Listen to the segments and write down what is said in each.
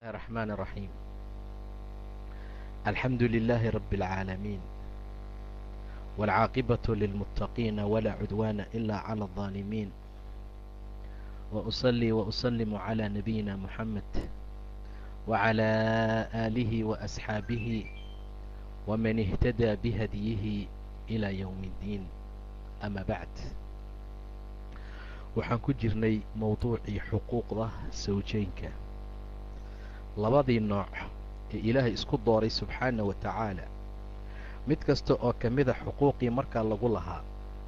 الرحمن الرحيم الحمد لله رب العالمين والعاقبة للمتقين ولا عدوان إلا على الظالمين وأصلي وأسلم على نبينا محمد وعلى آله وأصحابه ومن اهتدى بهديه إلى يوم الدين أما بعد waxaan ku jirnay mowduucii xuquuqda sawjeynka labadii nooc ee ilaahay isku dooray subxaana wa tacaala mid kasta oo ka mida xuquuqii markaa lagu lahaa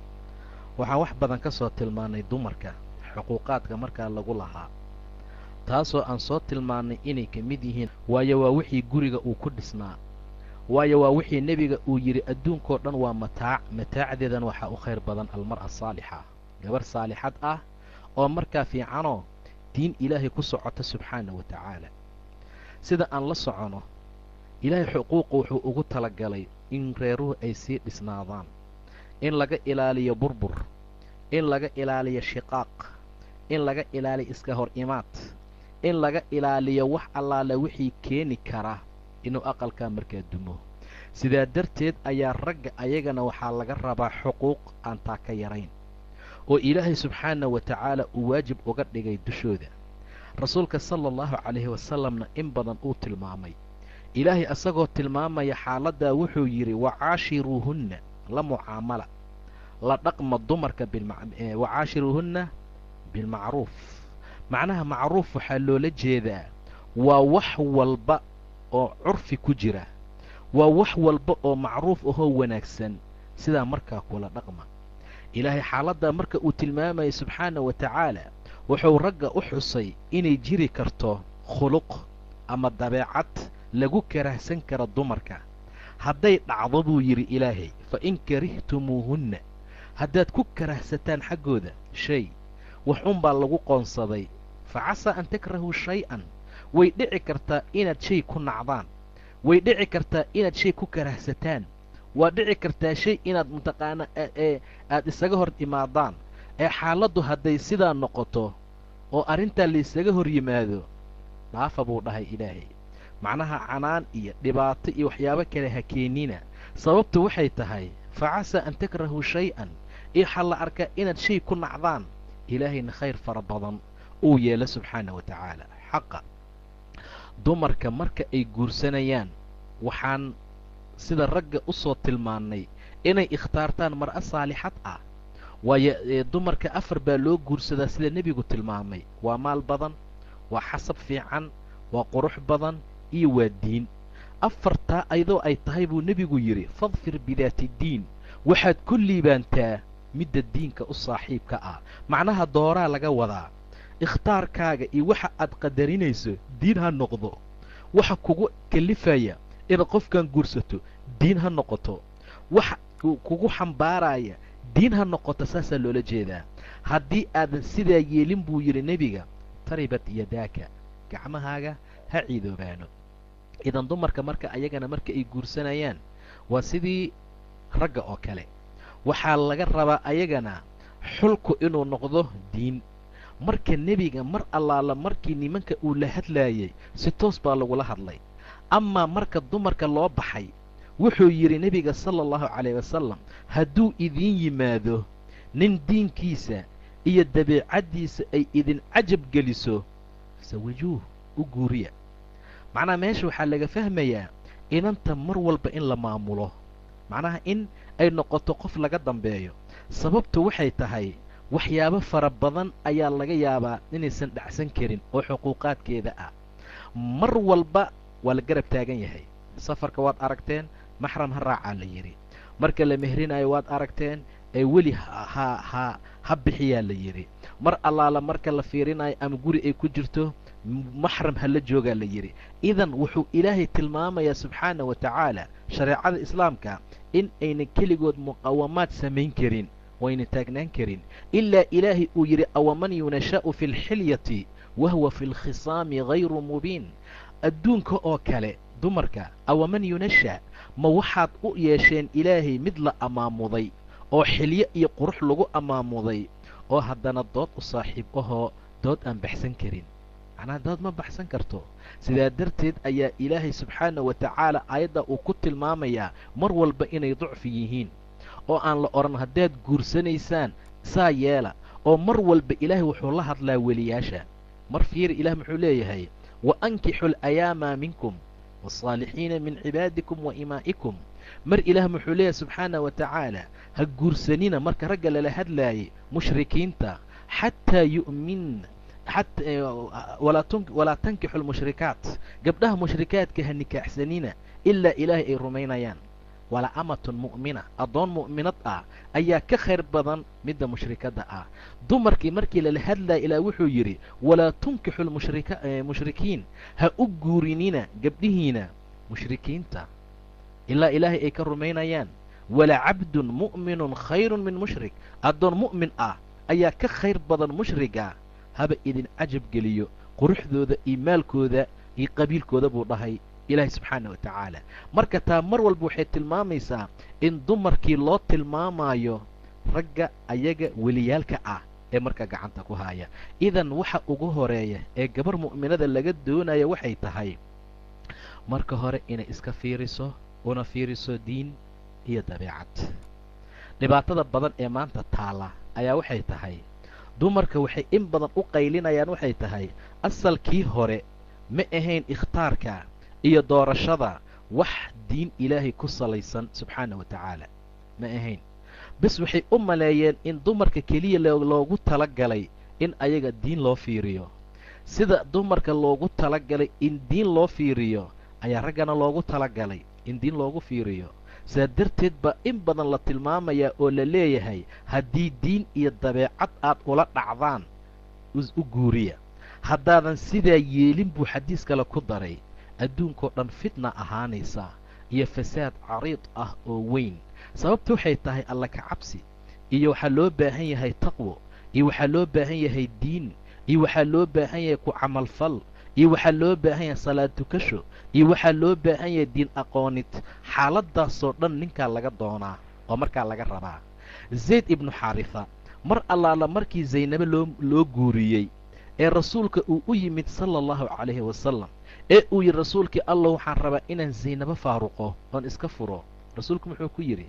waxaan wax badan ka soo tilmaannay dumarka xuquuqaadka markaa lagu lahaa taasoo aan soo tilmaannay inay ka mid yihiin waayo waa wixii guriga uu ku dhisnaa waayo waa wixii nebiga uu yidhi adduunkao dhan waa mataac mataacdeedan waxaa u khayr badan almar'a saalixa gabar saalixad ah oo markaa fiicanoo diin ilaahay ku socota subxaana wa tacaala sida aan la socono ilaahay xuquuqa wuxuu ugu talagalay in reeruhu ay sii dhisnaadaan in laga ilaaliyo burbur in laga ilaaliyo shiqaaq in laga ilaaliyo iska hor imaad in laga ilaaliyo wax allaale wixii keeni kara inuu aqalkaa markaa dumo sidaa darteed ayaa ragga ayagana waxaa laga rabaa xuquuq aan taa ka yarayn oo ilaahay subxaana wa tacaala uu waajib uga dhigay dushooda rasuulka sala allahu calayhi wasalamna in badan uu tilmaamay ilaahay asagoo tilmaamaya xaaladdaa wuxuu yidhi wacaashiruuhunna la mucaamala la dhaqma dumarka wacaashiruuhunna bilmacruuf macnaha macruuf waxaa loola jeedaa waa wax walba oo curfi ku jira waa wax walba oo macruuf ahoo wanaagsan sidaa markaa kula dhaqma ilaahay xaaladdaa marka uu tilmaamayay subxaana wa tacaala wuxuu ragga u xusay inay jiri karto khuluq ama dabeecad lagu karahsan karo dumarka hadday dhacdo buu yidhi ilaahay fa in karihtumuuhunna haddaad ku karahsataan xaggooda shay wax unbaa lagu qoonsaday fa casaa an takrahuu shay-an way dhici kartaa inaad shay ku nacdaan way dhici kartaa inaad shay ku karahsataan waa dhici kartaa shay inaad mataqaana ee aad isaga hor imaadaan ee xaaladdu hadday sidaa noqoto oo arrintaa laysaga hor yimaado dhaafa buu dhahay ilaahay macnaha canaan iyo dhibaato iyo waxyaabo kale ha keenina sababtu waxay tahay fa casaa an takrahuu shay-an waxaa la arkaa inaad shay ku nacdaan ilaahayna khayr fara badan uu yeelo subxaana wa tacaala xaqa dumarka marka ay guursanayaan waxaan sida ragga u soo tilmaannay inay ikhtaartaan mar'a saalixad ah waayo dumarka afar baa loo guursadaa sida nebigu tilmaamay waa maal badan waa xasab fiican waa qurux badan iyo waa diin afartaa ayadoo ay tahay buu nebigu yidhi fadfir bidaati diin waxaad ku liibaantaa midda diinka u saaxiibka ah macnaha dooraa laga wadaa ikhtaarkaaga iyo waxa aad qadarinayso diin ha noqdo waxa kugu kalifaya inaad qofkan guursato diin ha noqoto waxa kugu xambaaraya diin ha noqoto saasaa loola jeedaa haddii aadan sidaa yeelin buu yidhi nebiga taribat yadaaka gacmahaaga ha ciidoobaano idan dumarka marka ayagana marka ay guursanayaan waa sidii ragga oo kale waxaa laga rabaa ayagana xulku inuu noqdo diin marka nebiga mar allaala markii nimanka uu la hadlaayay si toos baa lagula hadlay amaa marka dumarka loo baxay wuxuu yidhi nebiga sala allahu calayh wasalam hadduu idiin yimaado nin diinkiisa iyo dabeecaddiisa ay idin cajab geliso sawajuuh u guuriya macnaha meesha waxaa laga fahmayaa inanta mar walba in la maamulo macnaha in ay noqoto qof laga dambeeyo sababtu waxay tahay waxyaabo fara badan ayaa laga yaabaa inaysan dhacsan karin oo xuquuqaadkeeda ah mar walba waa la garab taagan yahay safarka waad aragteen maxram ha raacaa la yidhi marka la mehrinayo waad aragteen ee weli ha ha ha bixiyaa la yidhi mar allaala marka la fiirinayo ama guri ay ku jirto maxram ha la joogaa la yidhi idan wuxuu ilaahay tilmaamayaa subxaana wa tacaala shareecada islaamka in aynan keligood muqawamaad samayn karin wayna taagnaan karin ilaa ilaahay uu yidhi awaman yunashaa'u fi lxilyati wa huwa fi lkhisaami hayru mubiin adduunka oo kale dumarka awaman yunasha ma waxaad u yeesheen ilaahay mid la ammaamuday oo xilyo iyo qurux lagu ammaamuday oo haddana dood u saaxiib ahoo dood aan baxsan karin macnaha dood ma baxsan karto sidaa darteed ayaa ilaahay subxaana wa tacaala aayadda uu ku tilmaamayaa mar walba inay ducfi yihiin oo aan la odhan haddaad guursanaysaan saa yeela oo mar walba ilaahay wuxuu la hadlaa weliyaasha mar fiiri ilaah muxuu leeyahay wa ankixu alayaama minkum wasaalixiina min cibaadikum wa imaa'ikum mar ilaah muxuu leeyahay subxaana wa tacaala ha guursanina marka ragga lala hadlaayay mushrikiinta xataa yu'min walaa tankixu lmushrikaat gabdhaha mushrikaadka ha nikaaxsanina ilaa ilaahay ay rumaynayaan wala amatun mu'mina addoon mu'minad ah ayaa ka khayr badan midda mushrikadda ah dumarkii markii lala hadlaya ilaa wuxuu yidhi walaa tunkixu mushrikiin ha u guurinina gabdhihiina mushrikiinta ilaa ilaahay ay ka rumaynayaan wala cabdun mu'minun khayrun min mushrik addoon mu'min ah ayaa ka khayr badan mushriga haba idin cajab geliyo quruxdooda iyo maalkooda iyo qabiilkooda buu dhahay ilaahay subxaana wa tacaala marka taa mar walba waxay tilmaamaysaa in dumarkii loo tilmaamayo ragga ayaga weliyaalka ah ee marka gacanta ku haya idan waxa ugu horeeya ee gabar mu'minada laga doonaya waxay tahay marka hore inay iska fiiriso una fiiriso diin iyo dabeecad dhibaatada badan ee maanta taala ayaa waxay tahay dumarka waxay in badan u qaylinayaan waxay tahay asalkii hore ma ahayn ikhtaarka iyo doorashada wax diin ilaahay ku salaysan subxaana wa tacaala ma ahayn bes waxay u maleeyeen in dumarka keliya loogu tala galay in ayaga diin loo fiiriyo sida dumarka loogu tala galay in diin loo fiiriyo ayaa raggana loogu tala galay in diin loogu fiiriyo saa darteed baa in badan la tilmaamayaa oo la leeyahay haddii diin iyo dabeecad aad ula dhacdaan u guuriya haddaadan sidaa yeelin buu xadiis kale ku daray adduunkao dhan fitna ahaanaysa iyo fasaad cariid ah oo weyn sababta waxay tahay alla ka cabsi iyo waxaa loo baahan yahay taqwo iyo waxaa loo baahan yahay diin iyo waxaa loo baahan yahay ku camalfal iyo waxaa loo baahan yahay salaad tukasho iyo waxaa loo baahan yahay diin aqoonid xaaladaasoo dhan ninkaa laga doonaa oo markaa laga rabaa zayd ibnu xaarifa mar allaala markii zaynabo loo loo guuriyey ee rasuulka uu u yimid sala allahu calayhi wasalam ee uu yidhi rasuulkii allah waxaan rabaa inaan zaynabo faaruqo oon iska furo rasuulku muxuu ku yidhi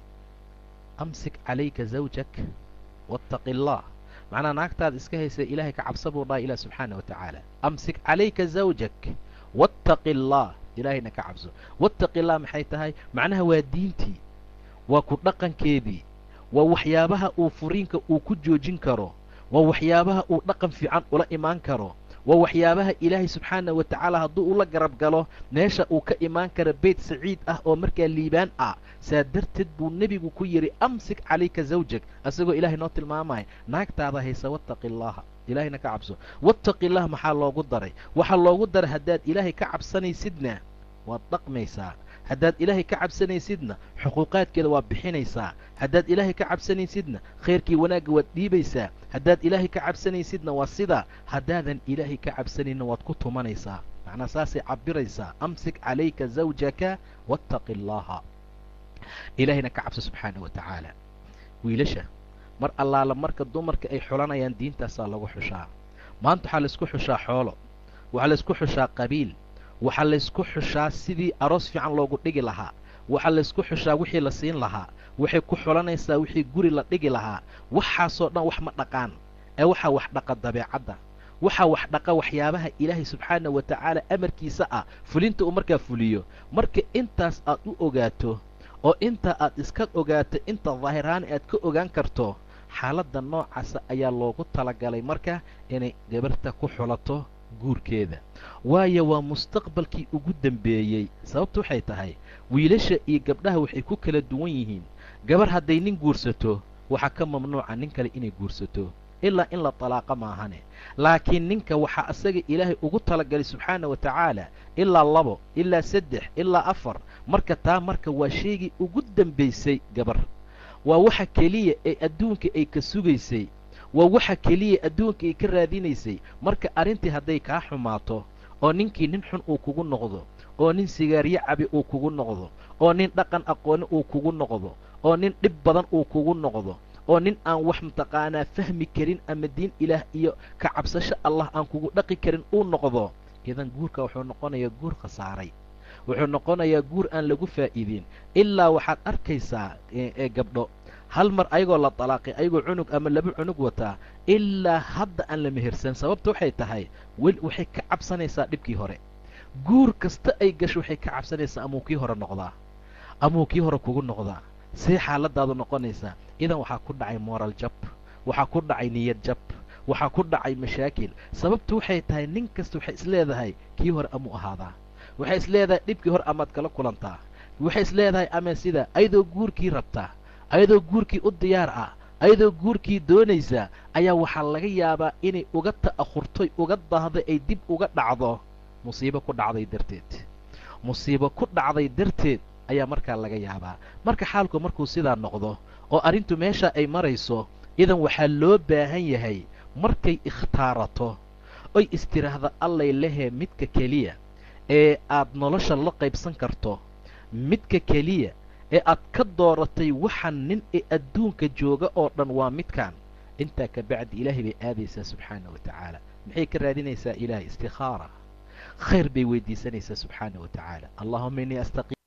amsik calayka zawjak waataqi allah macnaa naagtaada iska haysa ilaahay ka cabsa buu dhaha ilah subxaana wa tacaala amsik calayka zawjak waataqi allah ilaahayna ka cabso waataqi allah maxay tahay macnaha waa diintii waa ku dhaqankeedii waa waxyaabaha uu furiinka uu ku joojin karo waa waxyaabaha uu dhaqan fiican ula imaan karo waa waxyaabaha ilaahay subxaana wa tacaala hadduu ula garab galo meesha uu ka imaan karo beyt saciid ah oo markaa liibaan ah saa darteed buu nebigu ku yidhi amsik calayka zawjak asagoo ilaahay noo tilmaamaya naagtaada haysa wattaqi allaha ilaahayna ka cabso wattaqi allah maxaa loogu daray waxaa loogu daray haddaad ilaahay ka cabsanaysidna waad dhaqmaysaa haddaad ilaahay ka cabsanaysidna xuquuqaadkeeda waad bixinaysaa haddaad ilaahay ka cabsanaysidna khayrkii wanaagga waad dhiibaysaa haddaad ilaahay ka cabsanaysidna waa sidaa haddaadan ilaahay ka cabsanayna waad ku tumanaysaa macnaa saasay cabiraysaa amsik calayka zawjaka wattaqi allaha ilaahayna ka cabso subxaana wa tacaala wiilasha mar allaala marka dumarka ay xulanayaan diintaasaa lagu xushaa maanta waxaa laysku xushaa xoolo waxaa laysku xushaa qabiil waxaa laysku xushaa sidii aroos fiican loogu dhigi lahaa waxaa laysku xushaa wixii la siin lahaa waxay ku xulanaysaa wixii guri la dhigi lahaa waxaasoo dhan wax ma dhaqaan ee waxaa wax dhaqa dabeecadda waxaa wax dhaqa waxyaabaha ilaahay subxaana wa tacaala amarkiisa ah fulinta uu markaa fuliyo marka intaas aad u ogaato oo inta aad iska ogaato inta daahiraani aad ka ogaan karto xaaladda noocaasa ayaa loogu talagalay marka inay gabarta ku xulato guurkeeda waayo waa mustaqbalkii ugu dambeeyey sababtu waxay tahay wiilasha iyo gabdhaha waxay ku kala duwan yihiin gabar hadday nin guursato waxaa ka mamnuuca nin kale inay guursato ilaa in la talaaqa maahane laakiin ninka waxaa asaga ilaahay ugu talagalay subxaana wa tacaala ilaa labo ilaa saddex ilaa afar marka taa marka waa sheegii ugu dambaysay gabar waa waxa keliya ee adduunka ay ka sugaysay waa waxa keliya adduunka ay ka raadinaysay marka arrintii hadday kaa xumaato oo ninkii nin xun uu kugu noqdo oo nin sigaaryo cabi uu kugu noqdo oo nin dhaqan aqooni uu kugu noqdo oo nin dhib badan uu kugu noqdo oo nin aan wax mataqaanaa fahmi karin ama diin ilaah iyo ka cabsasho allah aan kugu dhaqi karin uu noqdo idan guurka wuxuu noqonayaa guur khasaaray wuxuu noqonayaa guur aan lagu faa'iidin ilaa waxaad arkaysaa ee gabdho hal mar ayagoo la talaaqay ayagoo cunug ama laba cunug wataa ilaa hadda aan la mehersan sababta waxay tahay wel waxay ka cabsanaysaa dhibkii hore guur kasta ay gasho waxay ka cabsanaysaa amuu kii hore noqdaa amuu kii hore kugu noqdaa see xaaladaadu noqonaysaa idan waxaa ku dhacay moral jab waxaa ku dhacay niyad jab waxaa ku dhacay mashaakil sababtu waxay tahay nin kasta waxay isleedahay kii hore amuu ahaadaa waxay isleedahay dhibkii hore amaad kala kulantaa waxay isleedahay ama sida ayadoo guurkii rabtaa ayadoo guurkii u diyaar ah ayadoo guurkii doonaysa ayaa waxaa laga yaabaa inay uga ta'ahurtoy uga daahday ay dib uga dhacdo musiibo ku dhacday darteed musiibo ku dhacday darteed ayaa markaa laga yaabaa marka xaalku markuu sidaa noqdo oo arrintu meesha ay marayso idan waxaa loo baahan yahay markay ikhtaarato oy istiraahda allay lehee midka keliya ee aad nolosha la qaybsan karto midka keliya ee aad ka dooratay waxaan nin ee adduunka jooga oo dhan waa midkan intaa ka bacdi ilaahay bay aadaysaa subxaana wa tacaala maxay ka raadinaysaa ilaahay istikhaara khayr bay weydiisanaysaa subxaana wa tacaala allahuma innii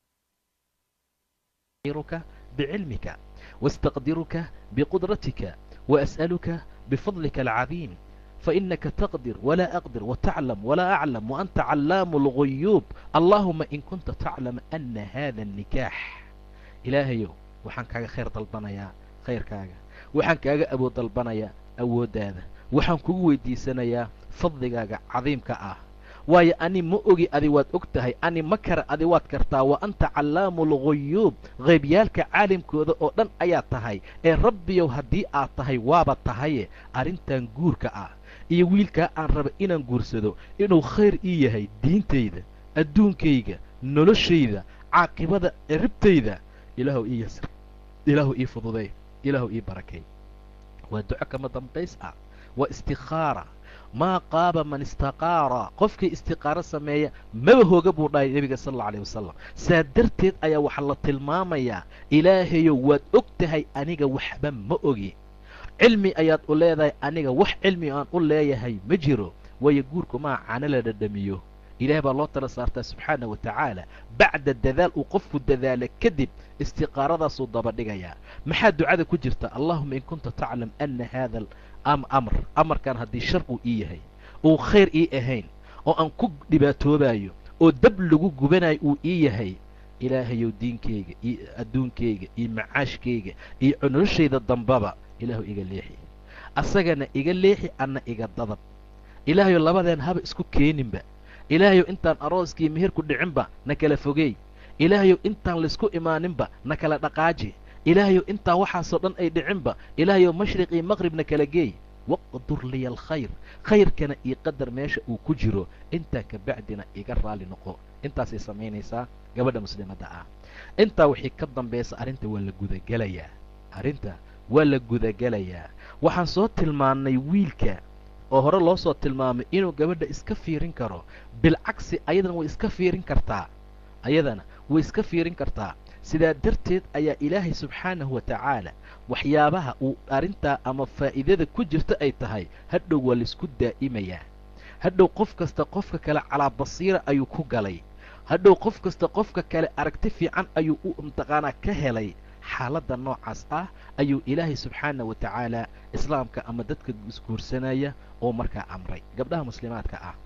astaqiruka bicilmika واستقدرك بقدرتك وأسألك بفضلك العظيم فإنك تقدر ولا أقدر وتعلم ولا أعلم وأنت علام الغيوب اللهم إن كنت تعلم أن هذا النكاح إلهيو وحان كاغا خير dalbanaya khayrkaaga waxaan kaaga awood dalbanaya awoodaada waxaan kugu weydiisanayaa fadligaaga cadiimka ah waayo ani ma ogi adi waad og tahay ani ma kara adi waad kartaa wa anta callaamu lguyuub qaybyaalka caalimkooda oo dhan ayaa tahay ee rabbiyow haddii aad tahay waaba tahaye arrintan guurka ah iyo wiilkaa aan raba inaan guursado inuu khayr ii yahay diintayda adduunkayga noloshayda caaqibada ciribtayda ilaahu ii yasr ilaahu ii fududay ilaahu ii barakay waa duco kama dambays ah waa istikhaara maa qaaba man istaqaara qofkii istiqaaro sameeya maba hooga buu dhahay nebiga sal alla alيh wasalam saa darteed ayaa waxaa la tilmaamayaa ilaahayow waad og tahay aniga waxba ma ogi cilmi ayaad u leedahay aniga wax cilmi aan u leeyahay ma jiro waayo guurku maa cano la dhadhamiyo ilaah baa loo tala saartaa subxaana wa tacaala bacda dadaal uu qofku dadaala kadib istiqaaradaasuu daba dhigayaa maxaa ducada ku jirta allahuma in kunta taclam ana hada amr amarkan haddii shar uu ii yahay uu khayr ii ahayn oo aan ku dhibaatoobayo oo dab lagu gubanayo uu ii yahay ilaahayow diinkayga iyo adduunkayga iyo macaashkayga iyo noloshayda dambaba ilaahu iga leexi asagana iga leexi anna iga dadab ilaahayow labadeen haba isku keeninba ilaahayow intaan arooskii meherku dhicinba na kala fogeey ilaahayow intaan laysku imaaninba na kala dhaqaaji ilaahayow intaan waxaasoo dhan ay dhicinba ilaahayow mashriq iyo maqribna kala geey waqdur liya alkhayr khayrkana iyo qadar meesha uu ku jiro intaa ka bacdina iga raali noqo intaasay samaynaysaa gabadha muslimadda ah intaa wixii ka dambaysa arrinta waa la gudagelayaa arrinta waa la gudagelayaa waxaan soo tilmaannay wiilka oo hore loo soo tilmaamay inuu gabadha iska fiirin karo bilcagsi ayadana way iska fiirin kartaa ayadana way iska fiirin kartaa sidaa darteed ayaa ilaahay subxaanahu wa tacaala waxyaabaha uu arrintaa ama faa'iidada ku jirta ay tahay hadhow waa laisku daa'imayaa hadhow qof kasta qofka kale calaa basiira ayuu ku galay hadhow qof kasta qofka kale aragti fiican ayuu u imtiqaanaa ka helay xaaladda noocaas ah ayuu ilaahay subxaana wa tacaala islaamka ama dadka isguursanaya oo markaa amray gabdhaha muslimaadka ah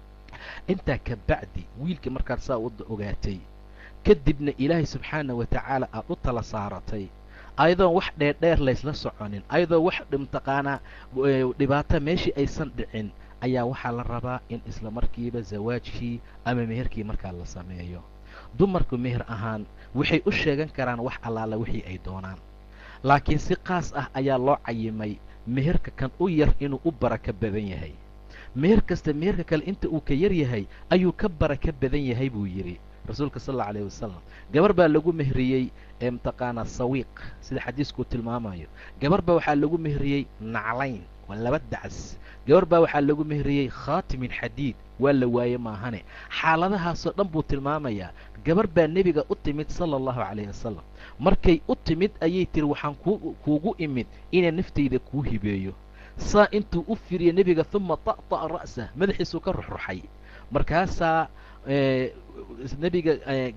intaa ka bacdi wiilka markaad saa u ogaatay kadibna ilaahay subxaana wa tacaala aad u tala saaratay ayadoon wax dheerdheer laysla soconin ayadoo wax imtiqaanaa dhibaato meeshii aysan dhicin ayaa waxaa la rabaa in isla markiiba zawaajkii ama meherkii markaa la sameeyo dumarku meher ahaan waxay u sheegan karaan wax allaala wixii ay doonaan laakiin si qaas ah ayaa loo cayimay meherka kan u yar inuu u baraka badan yahay meher kasta meherka kale inta uu ka yar yahay ayuu ka baraka badan yahay buu yidhi rasuulka sal alla alayh wasalam gabar baa lagu mehriyey ee mataqaanaa sawiiq sida xadiiskuu tilmaamayo gabar baa waxaa lagu mehriyey naclayn waa laba dacas gabar baa waxaa lagu mehriyey khaatimin xadiid waa la waaye maahane xaaladahaasoo dhan buu tilmaamayaa gabar baa nebiga u timid sala allahu calayhi wasalam markay u timid ayay tiri waxaan ku kuugu imid inaan naftayda kuu hibeeyo saa intuu u firiya nebiga huma ta'ta'a ra'sah madaxiisuu ka ruxruxay markaasaa nebiga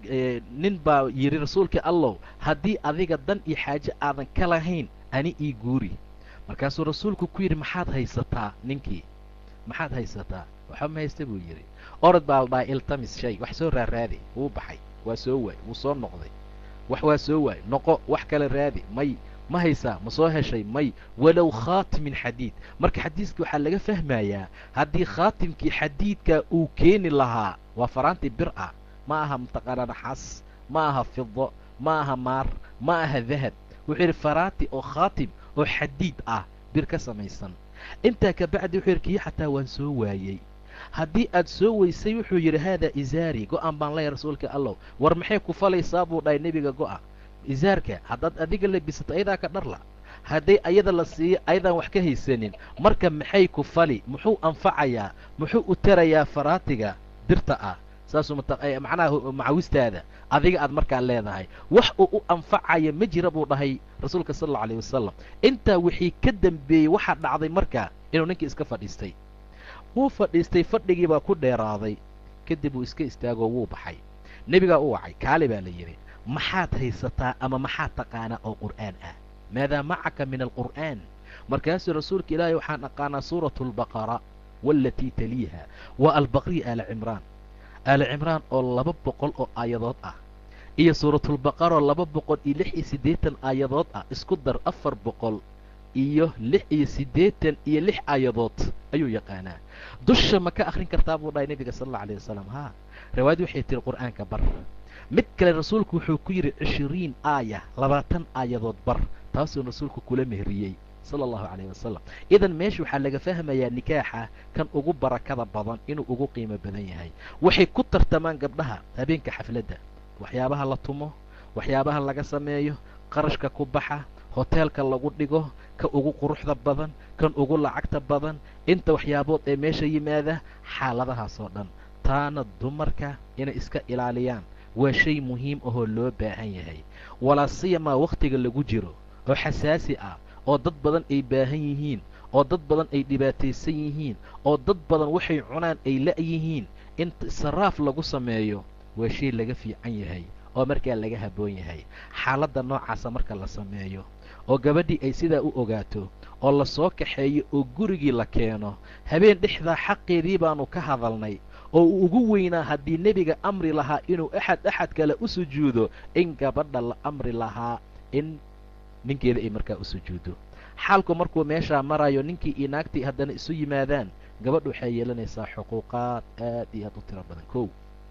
nin baa yidhi rasuulka allow haddii adiga dan iyo xaaje aadan ka lahayn ani ii guuri markaasuu rasuulku ku yidhi maxaad haysataa ninkii maxaad haysataa waxba ma haysta buu yidhi orod baa la dhahay iltamis shay wax soo raaraadi wuu baxay waa soo waay wuu soo noqday wax waa soo waay noqo wax kale raadi may ma haysaa ma soo heshay may walow khaatimin xadiid marka xadiiska waxaa laga fahmayaa haddii khaatimkii xadiidka uu keeni lahaa waa faraantii bir ah ma aha mataqaana naxaas ma aha fido ma aha maar ma aha dahab wuxuu yidhi faraanti oo khaatim oo xadiid ah bir ka samaysan intaa ka bacdi wuxuu yidhi kii xataa waan soo waayey haddii aad soo weysay wuxuu yidhi haadaa izaari go-an baan leeya rasuulka allow war maxay ku falaysaa buu dhahay nebiga go-a izaarka haddaad adiga labisato ayadaa ka dharla hadday ayada la siiyo ayadaan wax ka haysanin marka maxay ku fali muxuu anfacayaa muxuu u tarayaa faraatiga birta ah saasuu macnaha macawistaada adiga aad markaa leedahay wax uu u anfacaya ma jira buu dhahay rasuulka sal allau alayh wasalam intaa wixii ka dambeeyey waxaa dhacday marka inuu ninkii iska fadhiistay wuu fadhiistay fadhigii baa ku dheeraaday kadib uu iska istaagoo wuu baxay nebigaa u wacay kaali baa la yidhi maxaad haysataa ama maxaad taqaanaa oo qur'aan ah maadaa macaka min alqur'aan markaasuu rasuulka ilaahay waxaan aqaanaa suuratu albaqara waalatii taliiha waa albaqriya aala cimraan aala cimraan oo laba boqol oo aayadood ah iyo suuratulbaqaroo laba boqol iyo lix iyo siddeetan aayadood ah isku dar afar boqol iyo lix iyo siddeetan iyo lix aayadood ayuu yaqaanaa dusha ma ka akhrin kartaa buu dhahay nebiga sala allau alayh wasalam haa riwaayad waxay tiri qur'aanka bar mid kale rasuulku wuxuu ku yidhi cishiriin aaya labaatan aayadood bar taasuu rasuulku kula mehriyey sala allahu calayh wasalam idan meesha waxaa laga fahmayaa nikaaxa kan ugu barakada badan inuu ugu qiimo badan yahay waxay ku tartamaan gabdhaha habeenka xafladda waxyaabaha la tumo waxyaabaha laga sameeyo qarashka ku baxa hoteelka lagu dhigo ka ugu quruxda badan kan ugu lacagta badan inta waxyaabood ee meesha yimaada xaaladahaasoo dhan taana dumarka inay iska ilaaliyaan waa shay muhiim ahoo loo baahan yahay walaa siyamaa wakhtiga lagu jiro oo xasaasi ah oo dad badan ay baahan yihiin oo dad badan ay dhibaataysan yihiin oo dad badan waxay cunaan ay la-yihiin in saraaf lagu sameeyo waa shay laga fiican yahay oo markaa laga habboon yahay xaaladda noocaasa marka la sameeyo oo gabadhii ay sidaa u ogaato oo la soo kaxeeyo oo gurigii la keeno habeen dhexdaa xaqeedii baanu ka hadalnay oo uu ugu weynaa haddii nebiga amri lahaa inuu axad axad kale u sujuudo in gabadha la amri lahaa in ninkeeda ay markaa u sujuuddo xaalku markuu meeshaa marayo ninkii iyo naagtii haddana isu yimaadaan gabadhu waxay yeelanaysaa xuquuqaad aad iyo aad u tiro badan kow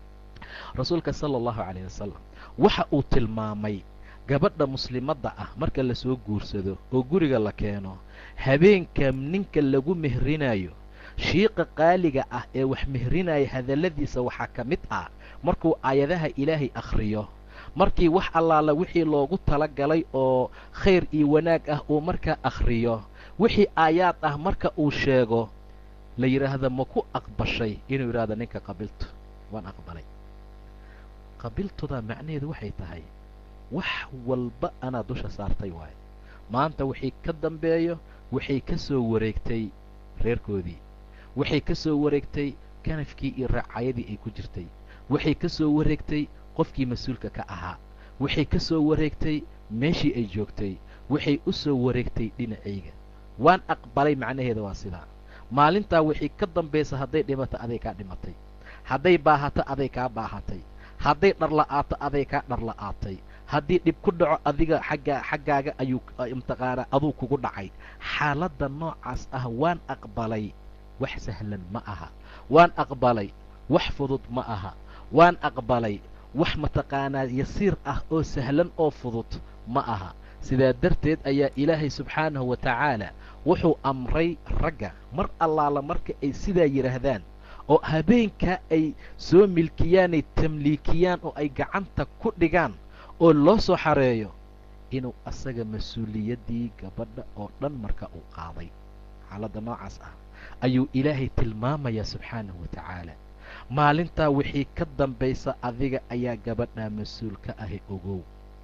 rasuulka sala allahu calayh wasalam waxa uu tilmaamay gabadha muslimadda ah marka lasoo guursado oo guriga la keeno habeenka ninka lagu mehrinayo shiiqa qaaliga ah ee wax mehrinaya hadalladiisa waxaa ka mid ah markuu aayadaha ilaahay akhriyo markii wax allaala wixii loogu tala galay oo khayr iyo wanaag ah uu markaa akhriyo wixii aayaad ah marka uu sheego la yidhaahdo ma ku aqbashay inuu yidhahdo ninka qabiltu waan aqbalay qabiltuda macnaheedu waxay tahay wax walba anaa dusha saartay waayo maanta wixii ka dambeeyo waxay ka soo wareegtay reerkoodii waxay ka soo wareegtay kanafkii iyo raacayadii ay ku jirtay waxay ka soo wareegtay qofkii mas-uulka ka ahaa waxay ka soo wareegtay meeshii ay joogtay waxay u soo wareegtay dhinacayga waan aqbalay macnaheeda waa sidaa maalintaa wixii ka dambaysa hadday dhimato aday kaa dhimatay hadday baahato aday kaa baahatay hadday dharla'aato aday kaa dharla'aatay haddii dhib ku dhaco adiga xaggaa xaggaaga ayuu mataqaanaa aduu kugu dhacay xaaladda noocaas ah waan aqbalay wax sahlan ma aha waan aqbalay wax fudud ma aha waan aqbalay wax mataqaanaa yasiir ah oo sahlan oo fudud ma aha sidaa darteed ayaa ilaahay subxaanahu wa tacaala wuxuu amray ragga mar allaala marka ay sidaa yidhaahdaan oo habeenkaa ay soo milkiyaanay tamliikiyaan oo ay gacanta ku dhigaan oo loo soo xareeyo inuu asaga mas-uuliyaddii gabadha oo dhan marka uu qaaday xaaladda noocaas ah ayuu ilaahay tilmaamayaa subxaanahu wa tacaala maalintaa wixii ka dambaysa adiga ayaa gabadhaa mas-uul ka ahi ogow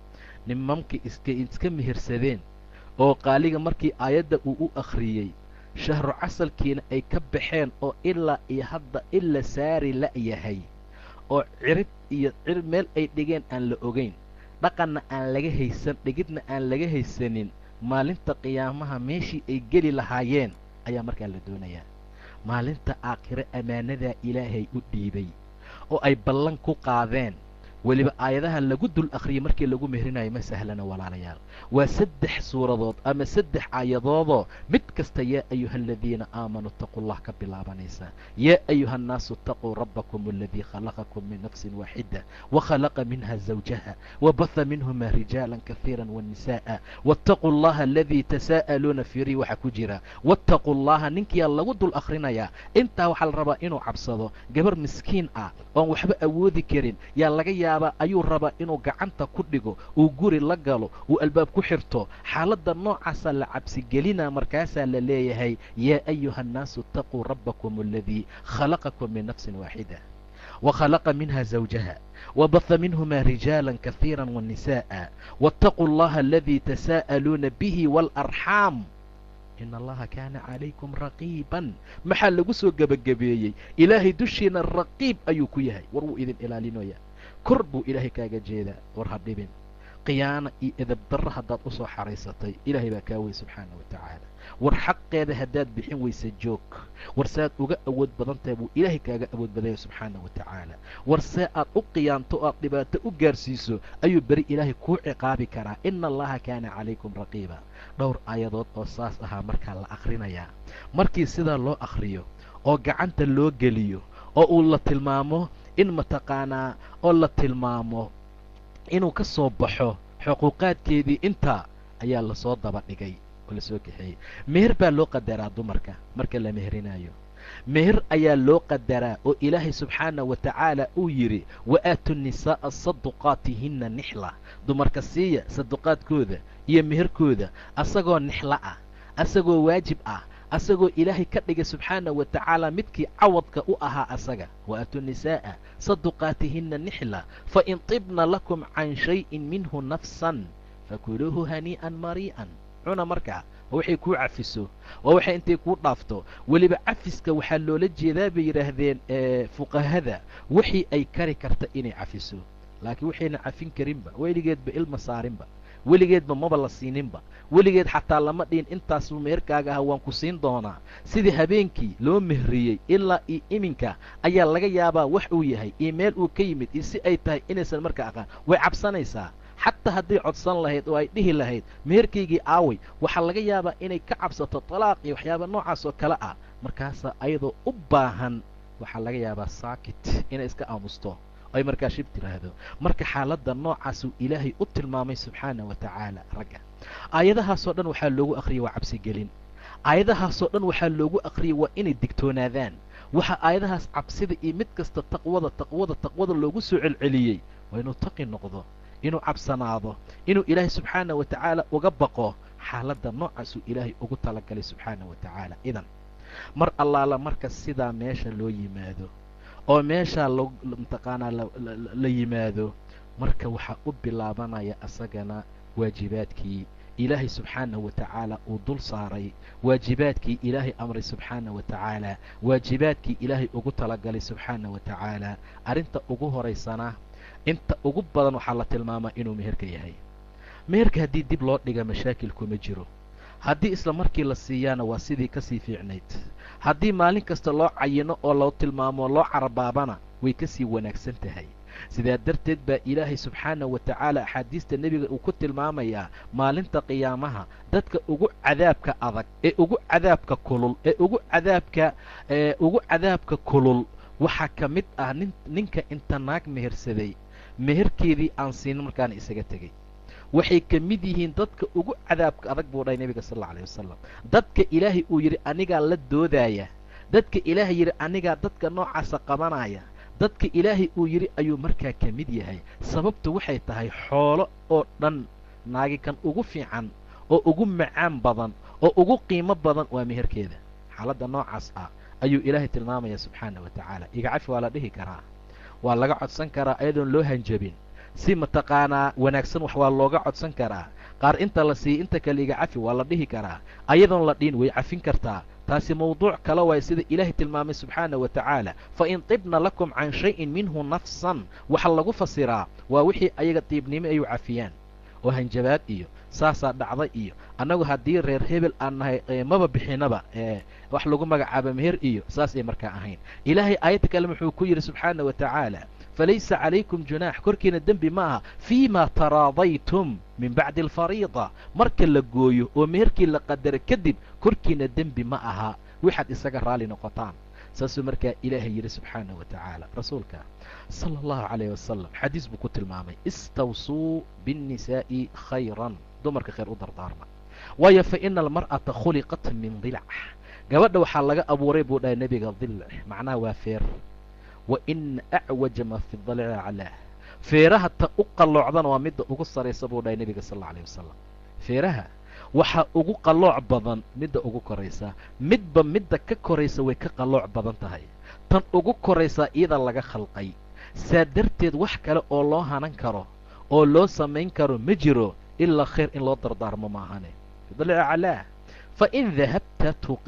nimankii iska iska mihirsadeen oo qaaliga markii aayadda uu u akhriyey shahru casalkiina ay ka baxeen oo ilaa iyo hadda ila saari la'yahay oo cirib iyo cirib meel ay dhigeen aan la ogayn dhaqanna aan laga haysan dhigidna aan laga haysanin maalinta qiyaamaha meeshii ay geli lahaayeen ayaa markaa la doonayaa maalinta aakhire ammaanadaa ilaahay u dhiibay oo ay ballan ku qaadeen weliba aayadahan lagu dul akhriyay markii lagu mehrinayo ma sahlana walaalayaal waa saddex suuradood ama saddex aayadoodoo mid kasta yaa ayuha aladiina aamanuu itaquu llah ka bilaabanaysa yaa ayuha annaasu itaquu rabbakum aladii khalaqakum min nafsin waaxida wakhalaqa minha zawjaha wabaha minhuma rijaala kahiira wanisa'a waataquu allaha aladii tasaa'aluuna firii waxaa ku jira waataquu allaha ninkiyaa lagu dul akhrinayaa intaa waxaa la rabaa inuu cabsado gabar miskiin ah oon waxba awoodi karin yaa laga yaabaa ayuu rabaa inuu gacanta ku dhigo uu guri la galo uu albaab ku xirto xaaladda noocaasaa la cabsigelinaa markaasaa la leeyahay yaa ayuha annaasu itaquu rabbakum aladii khalaqakum min nafsin waaxida wakhalaqa minha zawjaha wabaha minhuma rijaala kahiira wanisa'a waataquu allaha aladii tasaa'aluuna bihi waalarxaam in allaha kaana calaykum raqiiban maxaa lagu soo gebagabeeyey ilaahay dushiina raqiib ayuu ku yahay war wuu idin ilaalinaya kor buu ilaahay kaaga jeedaa war ha dhibin khiyaana iyo edabdarro haddaad u soo xaraysatay ilaahay baa kaa wey subxaana wa tacaala war xaqeeda haddaad bixin weysa joog war saaad uga awood badan tahay buu ilaahay kaaga awood badanya subxaana wa tacaala war see aad u qiyaanto o aad dhibaato u gaarsiiso ayuu beri ilaahay kuu ciqaabi karaa ina allaha kaana calaykum raqiiba dhowr aayadood oo saas ahaa markaa la akhrinayaa markii sidaa loo akhriyo oo gacanta loo geliyo oo uu la tilmaamo in mataqaanaa oo la tilmaamo inuu ka soo baxo xuquuqaadkeedii intaa ayaa lasoo daba dhigay oo lasoo kaxeeyey meher baa loo qadaraa dumarka marka la meherinayo meher ayaa loo qadaraa oo ilaahay subxaana wa tacaala uu yidhi wa aatu nisaa'a saduqaatihinna nixla dumarka siiya saduqaadkooda iyo meherkooda asagoo nixlo ah asagoo waajib ah asagoo ilaahay ka dhigay subxaana wa tacaala midkii cawadka u ahaa asaga wa aatu nisaa'a saduqaatihinna nixla fa in tibna lakum can shayin minhu nafsan fakuluuhu hanii'an marii'an cuna markaa oo waxay kuu cafiso oo waxay intay kuu dhaafto weliba cafiska waxaa loola jeedaa bay yidhaahdeen fuqahada wixii ay kari karta inay cafiso laakiin waxayna cafin karinba weligeedba ilma saarinba weligeedba maba la siininba weligeed xataa lama dhihin intaasuu meherkaaga aha waan ku siin doonaa sidii habeenkii loo mehriyey ilaa iyo iminka ayaa laga yaabaa wax uu yahay iyo meel uu ka yimid iyo si ay tahay inaysan markaa aqaan way cabsanaysaa xataa hadday codsan lahayd oo ay dhihi lahayd meherkaygii aaway waxaa laga yaabaa inay ka cabsato talaaq iyo waxyaaba noocaas oo kale ah markaasaa ayadoo u baahan waxaa laga yaabaa saakit inay iska aamusto ay markaa shib tiraahdo marka xaaladda noocaasuu ilaahay u tilmaamay subxaana wa tacaala ragga aayadahaasoo dhan waxaa loogu akhriyay waa cabsigelin aayadahaasoo dhan waxaa loogu akhriyay waa inay digtoonaadaan waxaa aayadahaas cabsida iyo mid kasta taqwada taqwada taqwada loogu soo celceliyey waa inuu taqi noqdo inuu cabsanaado inuu ilaahay subxaana wa tacaala uga baqo xaaladda noocaasuu ilaahay ugu talagalay subxaana wa tacaala idan mar allaala marka sidaa meesha loo yimaado oo meeshaa mataqaanaa la yimaado marka waxaa u bilaabanaya asagana waajibaadkii ilaahay subxaanahu wa tacaala uu dul saaray waajibaadkii ilaahay amray subxaana wa tacaala waajibaadkii ilaahay ugu talagalay subxaana wa tacaala arrinta ugu horaysana inta ugu badan waxaa la tilmaamaa inuu meherka yahay meherka haddii dib loo dhiga mashaakil kuma jiro haddii isla markii la siiyaana waa sidii kasii fiicnayd haddii maalin kasta loo cayino oo loo tilmaamo loo carabaabana way kasii wanaagsan tahay sidaa darteed baa ilaahay subxaana wa tacaala axaadiista nebiga uu ku tilmaamayaa maalinta qiyaamaha dadka ugu cadaabka adag ee ugu cadaabka kulul ee ugu cadaabka ee ugu cadaabka kulul waxaa ka mid ah nin ninka inta naag mehersaday meherkeedii aan siinin markaana isaga tegey waxay ka mid yihiin dadka ugu cadaabka adag buu dhahay nebiga sal alla alayh wasalam dadka ilaahay uu yidhi anigaa la doodaaya dadka ilaahay yidhi anigaa dadka noocaasa qabanaya dadka ilaahay uu yidhi ayuu markaa ka mid yahay sababtu waxay tahay xoolo oo dhan naagi kan ugu fiican oo ugu macaan badan oo ugu qiimo badan waa meherkeeda xaaladda noocaas ah ayuu ilaahay tilmaamaya subxaana wa tacaala iga cafi waa la dhihi karaa waa laga codsan karaa ayadoon loo hanjabin si mataqaanaa wanaagsan wax waa looga codsan karaa qaar inta la siiya inta kale iga cafi waa la dhihi karaa ayadoon la dhihin way cafin kartaa taasi mawduuc kale waay sida ilaahay tilmaamay subxaana wa tacaala fa in tibna lakum can shayin minhu nafsan waxa lagu fasiraa waa wixii ayaga diibnimo ayu cafiyaan oo hanjabaad iyo saasaa dhacda iyo annagu haddii reer hebel aan nahay maba bixinaba wax lagu magacaaba meher iyo saas ay markaa ahayn ilaahay aayadda kale wuxuu ku yidhi subxaana wa tacaala falaysa calaykum junaax korkiina dembi ma aha fii ma taraadaytum min bacdi alfariida marka la gooyo oo meherkii la qadaro kadib korkiina dembi ma aha waxaad isaga raali noqotaan saasuu markaa ilaahay yidhi subxaana wa tacaala rasuulka sala allahu calayh wasalam xadiis buu ku tilmaamay istawsuu biاnnisaa'i khayran dumarka khayr u dardaarma waayo fa ina almar'ata khuliqat min dilac gabadha waxaa laga abuuray buu dhahay nebiga dilc macnaha waa feer wa ina acwaja ma fi dalici aclaah feeraha ta u qalloocdana waa midda ugu saraysa buu dhahay nebiga sal alla alayh wasalam feeraha waxaa ugu qallooc badan midda ugu koraysa midba midda ka koraysa way ka qallooc badan tahay tan ugu koraysaa iyada laga khalqay saa darteed wax kale oo loo hanan karo oo loo samayn karo ma jiro ilaa khayr in loo dardaarmo maahane fidalici aclaah fa in dahabta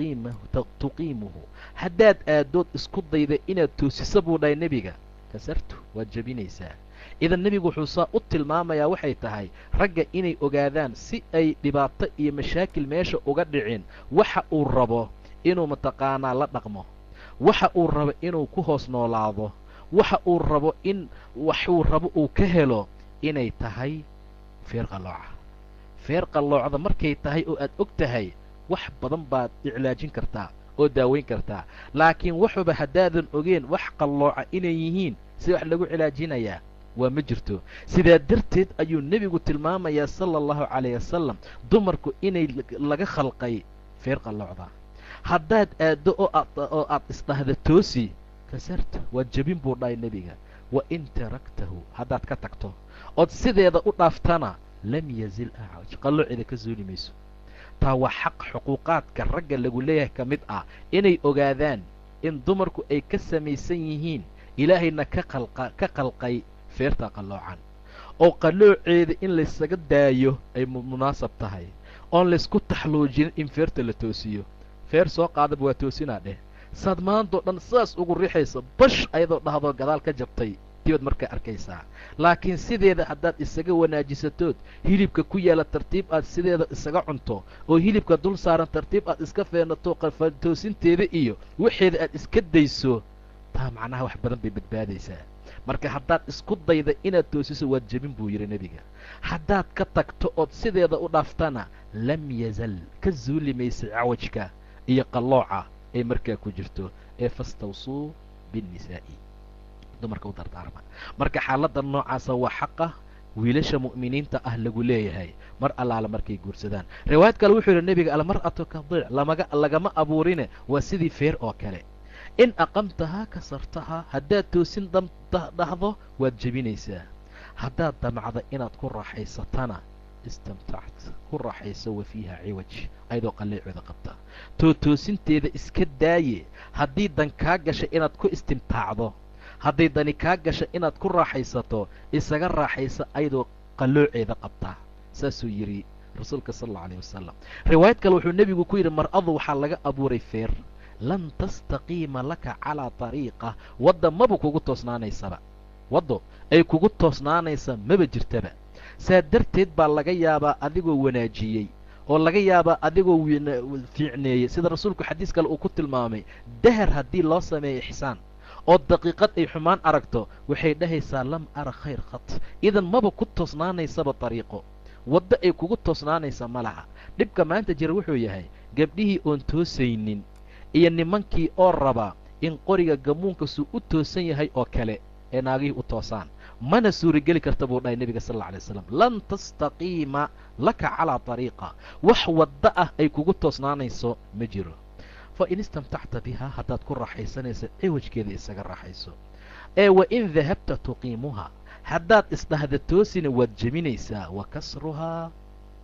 tuqiimuhu haddaad aadood isku dayda inaad toosiso buu dhahay nebiga kasartu waad jebinaysaa idan nebigu wuxuu saa u tilmaamayaa waxay tahay ragga inay ogaadaan si ay dhibaato iyo mashaakil meesha uga dhicin waxa uu rabo inuu mataqaanaa la dhaqmo waxa uu rabo inuu ku hoos noolaado waxa uu rabo in waxuu rabo uu ka helo inay tahay feer qallooca feer qalloocda markay tahay oo aad og tahay wax badan baad iclaajin kartaa oo daaweyn kartaa laakiin waxuba haddaadan ogeen wax qallooca inay yihiin si wax lagu cilaajinayaa waa ma jirto sidaa darteed ayuu nebigu tilmaamayaa sala allahu calayh wasalam dumarku inay laga khalqay feer qalloocda haddaad aaddo oo aad oo aad isdhahda toosi kasarta waad jebin buu dhahay nebiga wa in taraktahu haddaad ka tagto ood sideeda u dhaaftana lam yazil acwaj qalloocida ka suuli mayso taa waa xaq xuquuqaadka ragga lagu leeyahay ka mid ah inay ogaadaan in dumarku ay ka samaysan yihiin ilaahayna ka qalqa ka qalqay feerta qalloocan oo qallooceeda in laysaga daayo ay munaasab tahay oon laysku taxluujinin in feerta la toosiyo feer soo qaadaba waa toosinaa dheh saad maantao dhan sidaas ugu rixaysa bash ayadoo dhahdoo gadaal ka jabtay dibaad markaa arkaysaa laakiin sideeda haddaad isaga wanaajisatood hilibka ku yaala tartiib aad sideeda isaga cunto oo hilibka dul saaran tartiib aad iska feenato toosinteeda iyo waxeeda aad iska dayso taa macnaha wax badan bay badbaadaysaa marka haddaad isku dayda inaad toosiso waad jebin buu yidhi nebiga haddaad ka tagto ood sideeda u dhaaftana lam yazal ka zuuli maysa cawajka iyo qallooca ay markaa ku jirto ee fastawsuu biاnnisaa'i dumarka u dardaarma marka xaaladda noocaasa waa xaqa wiilasha mu'miniinta ah lagu leeyahay mar allaala markay guursadaan riwaayad kale wuxuu yidhi nebiga almar'atu ka diic lamaga lagama abuurine waa sidii feer oo kale in aqamtahaa kasartahaa haddaad toosin dhahdo waad jebinaysaa haddaad damacda inaad ku raaxaysatana istamtact ku raaxayso wa fiiha ciwaj ayadoo qalleecooda qabta too toosinteeda iska daaye haddii dan kaa gasha inaad ku istimtaacdo hadday dani kaa gasha inaad ku raaxaysato isaga raaxaysa ayadoo qallooceeda qabtaa saasuu yidhi rasuulka sal alla alayh wasalam riwaayad kale wuxuu nebigu ku yidhi mar-adu waxaa laga abuuray feer lan tastaqiima laka calaa tariiqa wadda maba kugu toosnaanaysaba waddo ay kugu toosnaanaysa maba jirtaba saa darteed baa laga yaabaa adigoo wanaajiyey oo laga yaabaa adigoo fiicneeyey sida rasuulku xadiis kale uu ku tilmaamay dahar haddii loo sameeyo ixsaan oo daqiiqad ay xumaan aragto waxay dhahaysaa lam ara khayr khat idan maba ku toosnaanaysaba dariiqo waddo ay kugu toosnaanaysa ma laha dhibka maanta jira wuxuu yahay gabdhihii oon toosaynin iyo nimankii oo raba in qoriga gamuunkasuu u toosan yahay oo kale ee naagihii u toosaan mana suurageli karta buu dhahay nebiga sal alla alay slam lan tastaqiima laka calaa tariiqa wax waddo ah ay kugu toosnaanayso ma jiro fa in istamtacta bihaa haddaad ku raaxaysanaysa ciwajkeeda isaga raaxayso ee wa in dahabta tuqiimuhaa haddaad isdhahda toosina waad jebinaysaa wa kasruhaa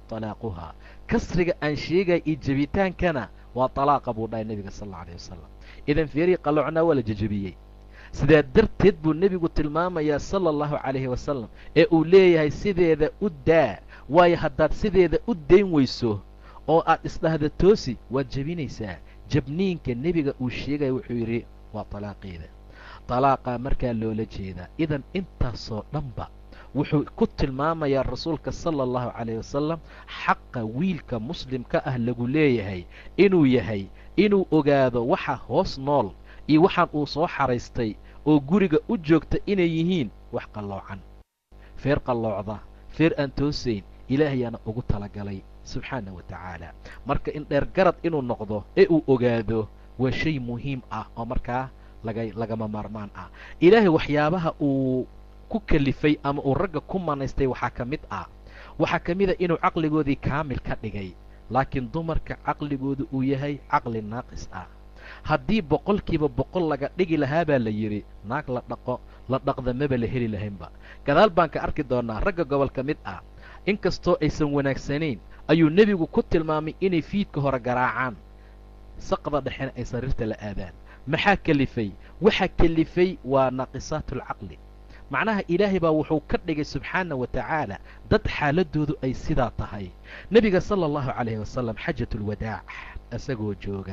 talaaquhaa kasriga aan sheegaya iyo jebitaankana waa talaaqa buu dhahay nebiga sal alla alayh wasalam idan feerii qalloocnaa waa la jejebiyey sidaa darteed buu nebigu tilmaamayaa sala allahu calayhi wasalam ee uu leeyahay sideeda u daa waayo haddaad sideeda u dayn weyso oo aad isdhahda toosi waad jebinaysaa jabniinka nebiga uu sheegaya wuxuu yidhi waa talaaqeeda talaaqaa markaa loola jeedaa idan intaasoo dhanba wuxuu ku tilmaamayaa rasuulka sala allahu calayh wasalam xaqa wiilka muslimka ah lagu leeyahay inuu yahay inuu ogaado waxa hoos nool iyo waxaan uu soo xaraystay oo guriga u joogta inay yihiin wax qalloocan feer qalloocda feer aan toosayn ilaahayaana ugu talagalay subxaana wa tacaala marka in dheer garad inuu noqdo ee uu ogaado waa shay muhiim ah oo markaa laga lagama maarmaan ah ilaahay waxyaabaha uu ku kalifay ama uu ragga ku manaystay waxaa ka mid ah waxaa ka mid a inuu caqligoodii kaamil ka dhigay laakiin dumarka caqligooda uu yahay caqli naaqis ah haddii boqolkiiba boqol laga dhigi lahaa baa la yidhi naag la dhaqo la dhaqda maba la heli lahaynba gadaal baan ka arki doonnaa ragga gobol ka mid ah inkastoo aysan wanaagsanayn ayuu nebigu ku tilmaamay inay fiidka hore garaacaan saqda dhexena ay sariirta la aadaan maxaa kelifay waxaa kelifay waa naaqisaatulcaqli macnaha ilaahay baa wuxuu ka dhigay subxaana wa tacaala dad xaaladoodu ay sidaa tahay nebiga sala allahu calayhi wasalam xajatulwadaac isagoo jooga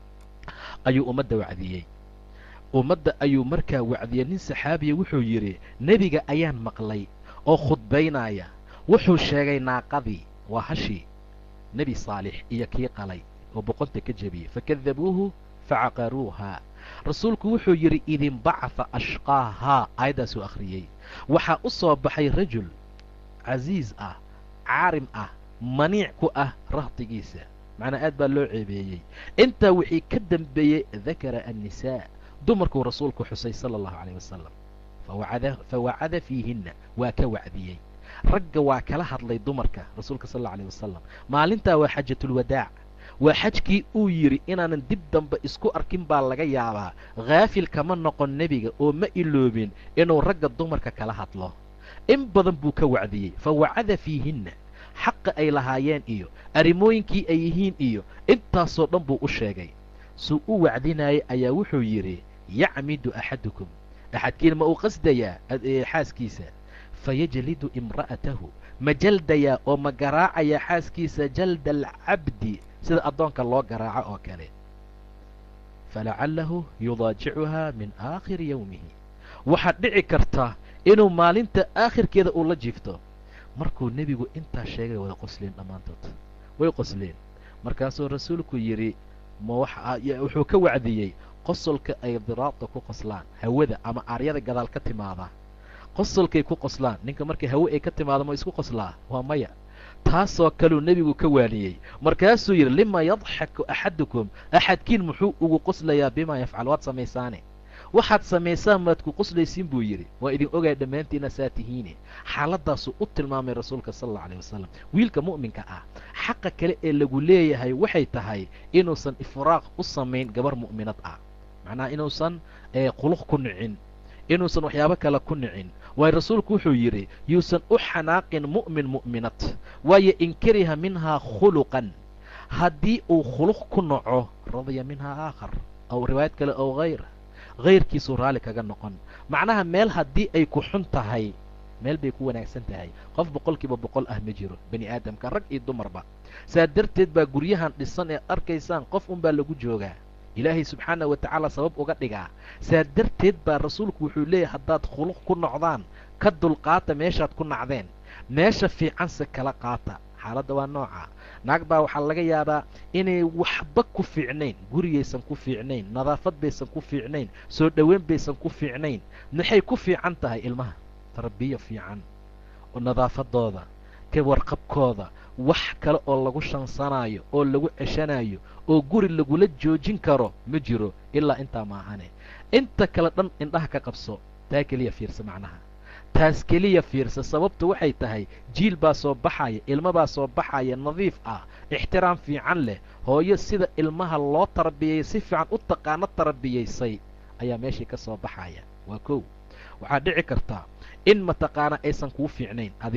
ayuu ummadda wacdiyey ummadda ayuu markaa wacdiyey nin saxaabiya wuxuu yidhi nebiga ayaan maqlay oo khudbaynaya wuxuu sheegay naaqadii waa hashii nebi saalix iyo kii qalay oo boqonta ka jebiyey fakadabuuhu facaqaruuhaa rasuulku wuxuu yidhi idinbacaha ashqaahaa aayaddaasuu akhriyey waxaa u soo baxay rajul casiis ah caarim ah maniic ku ah rahdigiisa macnaa aad baa loo ceebeeyey intaa wixii ka dambeeyey dakara annisaa dumarkuu rasuulku xusay sala allahu calayh wasalam fa wacada fiihinna waa ka wacdiyey ragga waa kala hadlay dumarka rasuulka sal alla alayh wasalam maalintaa waa xajatulwadaac waa xajkii uu yidhi inaanan dib dambe isku arkin baa laga yaabaa khaafil kama noqon nebiga oo ma iloobin inuu ragga dumarka kala hadlo in badan buu ka wacdiyey fa wacada fiihinna xaqa ay lahaayeen iyo arrimooyinkii ay yihiin iyo intaasoo dhan buu u sheegay suu u wacdinayay ayaa wuxuu yidhi yacmidu axadukum axadkiin ma uu qasdayaa xaaskiisa fayajlidu imra'atahu ma jaldayaa oo ma garaacayaa xaaskiisa jalda alcabdi sida addoonka loo garaaco oo kale falacallahu yudaajicuhaa min aakhiri yowmihi waxaad dhici karta inuu maalinta aakhirkeeda uu la jiifto markuu nebigu intaa sheegay wada qosleen dhammaantood way qosleen markaasuu rasuulku yidhi ma wuxuu ka wacdiyey qosolka ay diraadda ku qoslaan hawada ama aaryada gadaal ka timaada qosolkay ku qoslaan ninka markay hawe ay ka timaado ma isku qoslaa waa maya taasoo kaleu nebigu ka waaniyey markaasuu yidhi lima yadxaku axadukum axadkiin muxuu ugu qoslayaa bimaa yafcal waad samaysaane waxaad samaysaan maad ku qoslaysiin buu yidhi waa idin ogaay dhammaantiina saa tihiine xaaladdaasuu u tilmaamay rasuulka sala allau aleyh wasalam wiilka mu'minka ah xaqa kale ee lagu leeyahay waxay tahay inuusan ifraaq u samayn gabar mu'minad ah macnaha inuusan quluq ku nicin inuusan waxyaabo kale ku nicin waayo rasuulku wuxuu yidhi yuusan u xanaaqin mu'min mu'minad waayo in kariha minhaa khuluqan haddii uu khuluq ku naco radiya minhaa aakhar aw riwaayad kale ow hayr hayrkiisuu raalli kaga noqon macnaha meel haddii ay ku xun tahay meel bay ku wanaagsan tahay qof boqolkiiba boqol ah ma jiro bani aadamka rag iyo dumarba saa darteed baa guryahan dhisan ee arkaysaan qof unbaa lagu joogaa ilaahay subxaana wa tacaala sabab uga dhigaa saa darteed baa rasuulku wuxuu leeyahay haddaad khuluq ku nocdaan ka dulqaata meeshaad ku nacdeen meesha fiicanse kala qaata xaaladda waa nooca naag baa waxaa laga yaabaa inay waxba ku fiicnayn gurigaysan ku fiicnayn nadaafad baysan ku fiicnayn soo dhoweyn baysan ku fiicnayn maxay ku fiican tahay ilmaha tarbiya fiican oo nadaafadooda ka warqabkooda wax kale oo lagu shansanaayo oo lagu ceshanayo oo guri lagula joojin karo ma jiro ilaa intaa maahane inta kale dhan indhaha ka qabso taa keliya fiirsa macnaha taas keliya fiirsa sababtu waxay tahay jiil baa soo baxaya ilmo baa soo baxaya nadiif ah ixtiraam fiican leh hooyo sida ilmaha loo tarbiyay si fiican u taqaano tarbiyaysay ayaa meeshii ka soo baxaya waa kow waxaa dhici kartaa in mataqaana aysan kuu fiicnayn adi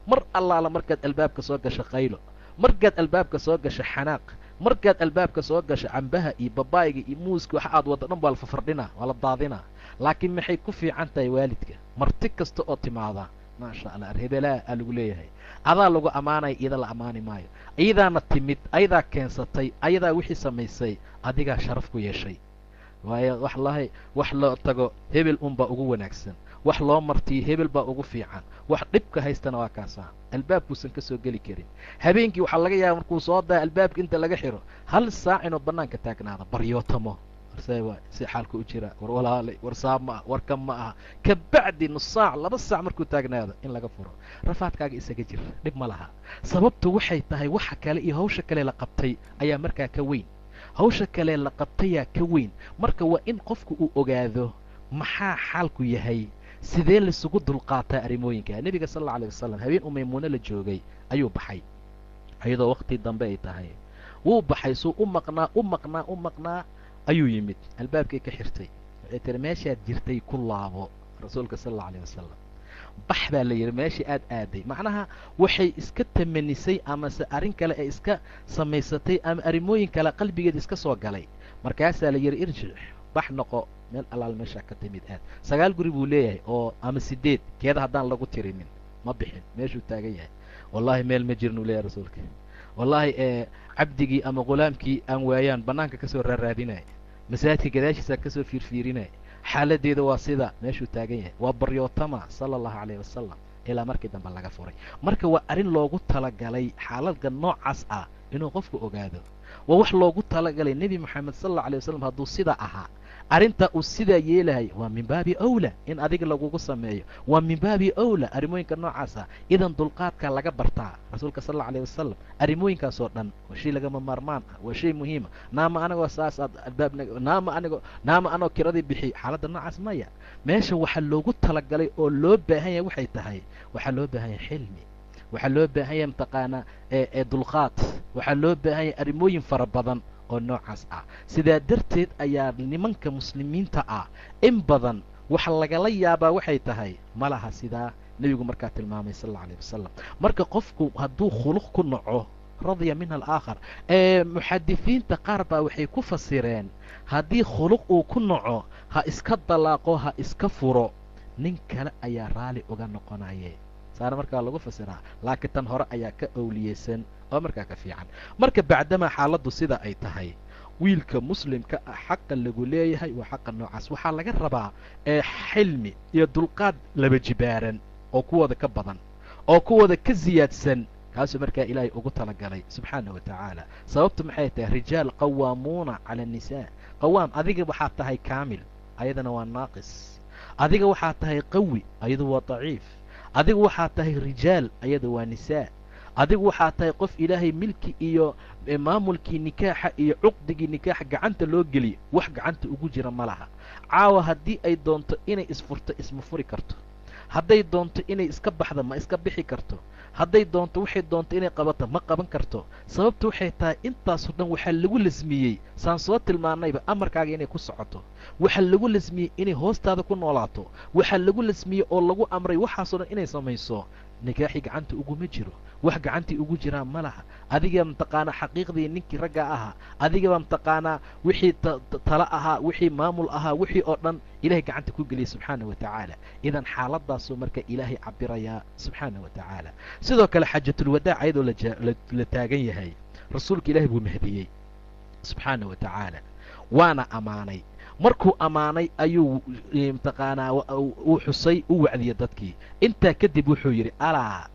mar allaala markaad albaabka soo gasho qaylo markaad albaabka soo gasho xanaaq markaad albaabka soo gasho cambaha iyo babaayga iyo muuska waxa aad waddo dhan waa la fafardhinaa waa la daadinaa laakiin maxay ku fiican tahay waalidka marti kasta oo timaada maasha allah arhebelaa aa lagu leeyahay adaa lagu ammaanaya iyada la ammaani maayo iyadaana timid ayadaa keensatay ayadaa wixii samaysay adigaa sharaf ku yeeshay waayo wax lahay wax loo tago hebel unbaa ugu wanaagsan wax loo martiyo hebel baa ugu fiican wax dhibka haystana waa kaasaa albaabkuusan ka soo geli karin habeenkii waxaa laga yaaba markuu soo daa albaabka inta laga xiro hal saac inuu bannaanka taagnaado baryootamo warse waa si xaalka u jira war walaalay war saab ma ah war kan ma aha kabacdi nus saac laba saac markuu taagnaado in laga furo rafaadkaaga isaga jir dhib ma laha sababtu waxay tahay waxa kale iyo hawsha kale la qabtay ayaa markaa ka weyn hawsha kale la qabtayaa ka weyn marka waa in qofku uu ogaado maxaa xaalku yahay sidee laisugu dulqaataa arrimooyinka nebiga sal alla alay wasalam habeen uu maymuuno la joogay ayuu baxay iyadoo wakti dambe ay tahay wuu baxay suu u maqnaa u maqnaa u maqnaa ayuu yimid albaabkay ka xirtay waxay tiri meeshaad jirtay ku laabo rasuulka sal alla alay wasalam bax baa la yidhi meeshii aad aaday macnaha waxay iska tamanisay amase arrin kale ee iska samaysatay ama arrimooyin kale qalbigeeda iska soo galay markaasaa la yidhi irjic bax noqo meel allaal meeshaa ka timid aad sagaal guri buu leeyahay oo ama sideed keeda haddaan lagu tirinin ma bixin meeshuu taagan yahay wallaahi meel ma jirin uu leeyahay rasuulka wallaahi ee cabdigii ama ghulaamkii aan waayaan bannaanka kasoo raaraadinaya masaajidka gadaashiisaa kasoo fiirfiirinaya xaaladeeda waa sida meeshuu taagan yahay waa baryootama sala allahu calayh wasalam ilaa markii dambe laga furay marka waa arrin loogu talagalay xaaladka noocaas ah inuu qofku ogaado waa wax loogu talagalay nebi moxamed sal alla alay wasalam hadduu sidaa ahaa arrinta uu sidaa yeelahay waa min baabi awla in adiga lagugu sameeyo waa min baabi awla arrimooyinka noocaas ah idan dulqaadka laga bartaa rasuulka sal alla alayh wasalam arrimooyinkaasoo dhan waa shay lagama maarmaan ah waa shay muhiima naama anigoo saas aad albaabna naama anigoo naama anoo kiradii bixiy xaaladda noocaas maya meesha waxaa loogu talagalay oo loo baahan yahay waxay tahay waxaa loo baahan yahay xilmi waxaa loo baahan yahay mataqaanaa ee dulqaad waxaa loo baahan yahay arrimooyin fara badan oo noocaas ah sidaa darteed ayaa nimanka muslimiinta ah in badan waxa lagala yaabaa waxay tahay ma laha sidaa nebigu markaa tilmaamay sal alla alayh wasalam marka qofku hadduu khuluq ku naco radya minha alaakhar ee muxadisiinta qaar baa waxay ku fasireen haddii khuluq uu ku naco ha iska dalaaqo ha iska furo nin kale ayaa raali uga noqonaye saana markaa lagu fasiraa laakiin tan hore ayaa ka owliyeysan oo markaa ka fiican marka bacdamaa xaaladdu sida ay tahay wiilka muslimka ah xaqa lagu leeyahay waa xaqa noocaas waxaa laga rabaa ee xilmi iyo dulqaad laba jibaaran oo kuwooda ka badan oo kuwooda ka siyaadsan kaasuu markaa ilaahay ugu talagalay subxaana wa tacaala sababtu maxay tahay rijaal qawaamuuna cala annisaa qawaam adiga waxaad tahay kaamil ayadana waa naaqis adiga waxaad tahay qawi ayadu waa daciif adigu waxaad tahay rijaal ayada waa nisaa adigu waxaad tahay qof ilaahay milki iyo maamulkii nikaaxa iyo cuqdigii nikaaxa gacanta loo geliyo wax gacanta ugu jira ma laha caawa haddii ay doonto inay isfurto isma furi karto hadday doonto inay iska baxda ma iska bixi karto hadday doonto waxay doonto inay qabato ma qaban karto sababtu waxay tahay intaasoo dhan waxaa lagu lasmiyey saan soo tilmaanayba amarkaaga inay ku socoto waxaa lagu lasmiyey inay hoostaada ku noolaato waxaa lagu lasmiyey oo lagu amray waxaasoo dhan inay samayso nikaaxii gacanta uguma jiro wax gacantii ugu jiraan ma laha adiga mataqaanaa xaqiiqdii ninkii ragga ahaa adigaba mataqaanaa wixii tala ahaa wixii maamul ahaa wixii oo dhan ilahay gacanta ku geliyay subxaana wa tacaala idan xaaladaasuu marka ilaahay cabirayaa subxaana wa tacaala sidoo kale xaajatulwadaac ayadoo la taagan yahay rasuulka ilaahay buu mahdiyey subxaana wa tacaala waana ammaanay markuu ammaanay ayuu mataqaanaa uu xusay u wacdiyey dadkii intaa kadib wuxuu yidhi alaa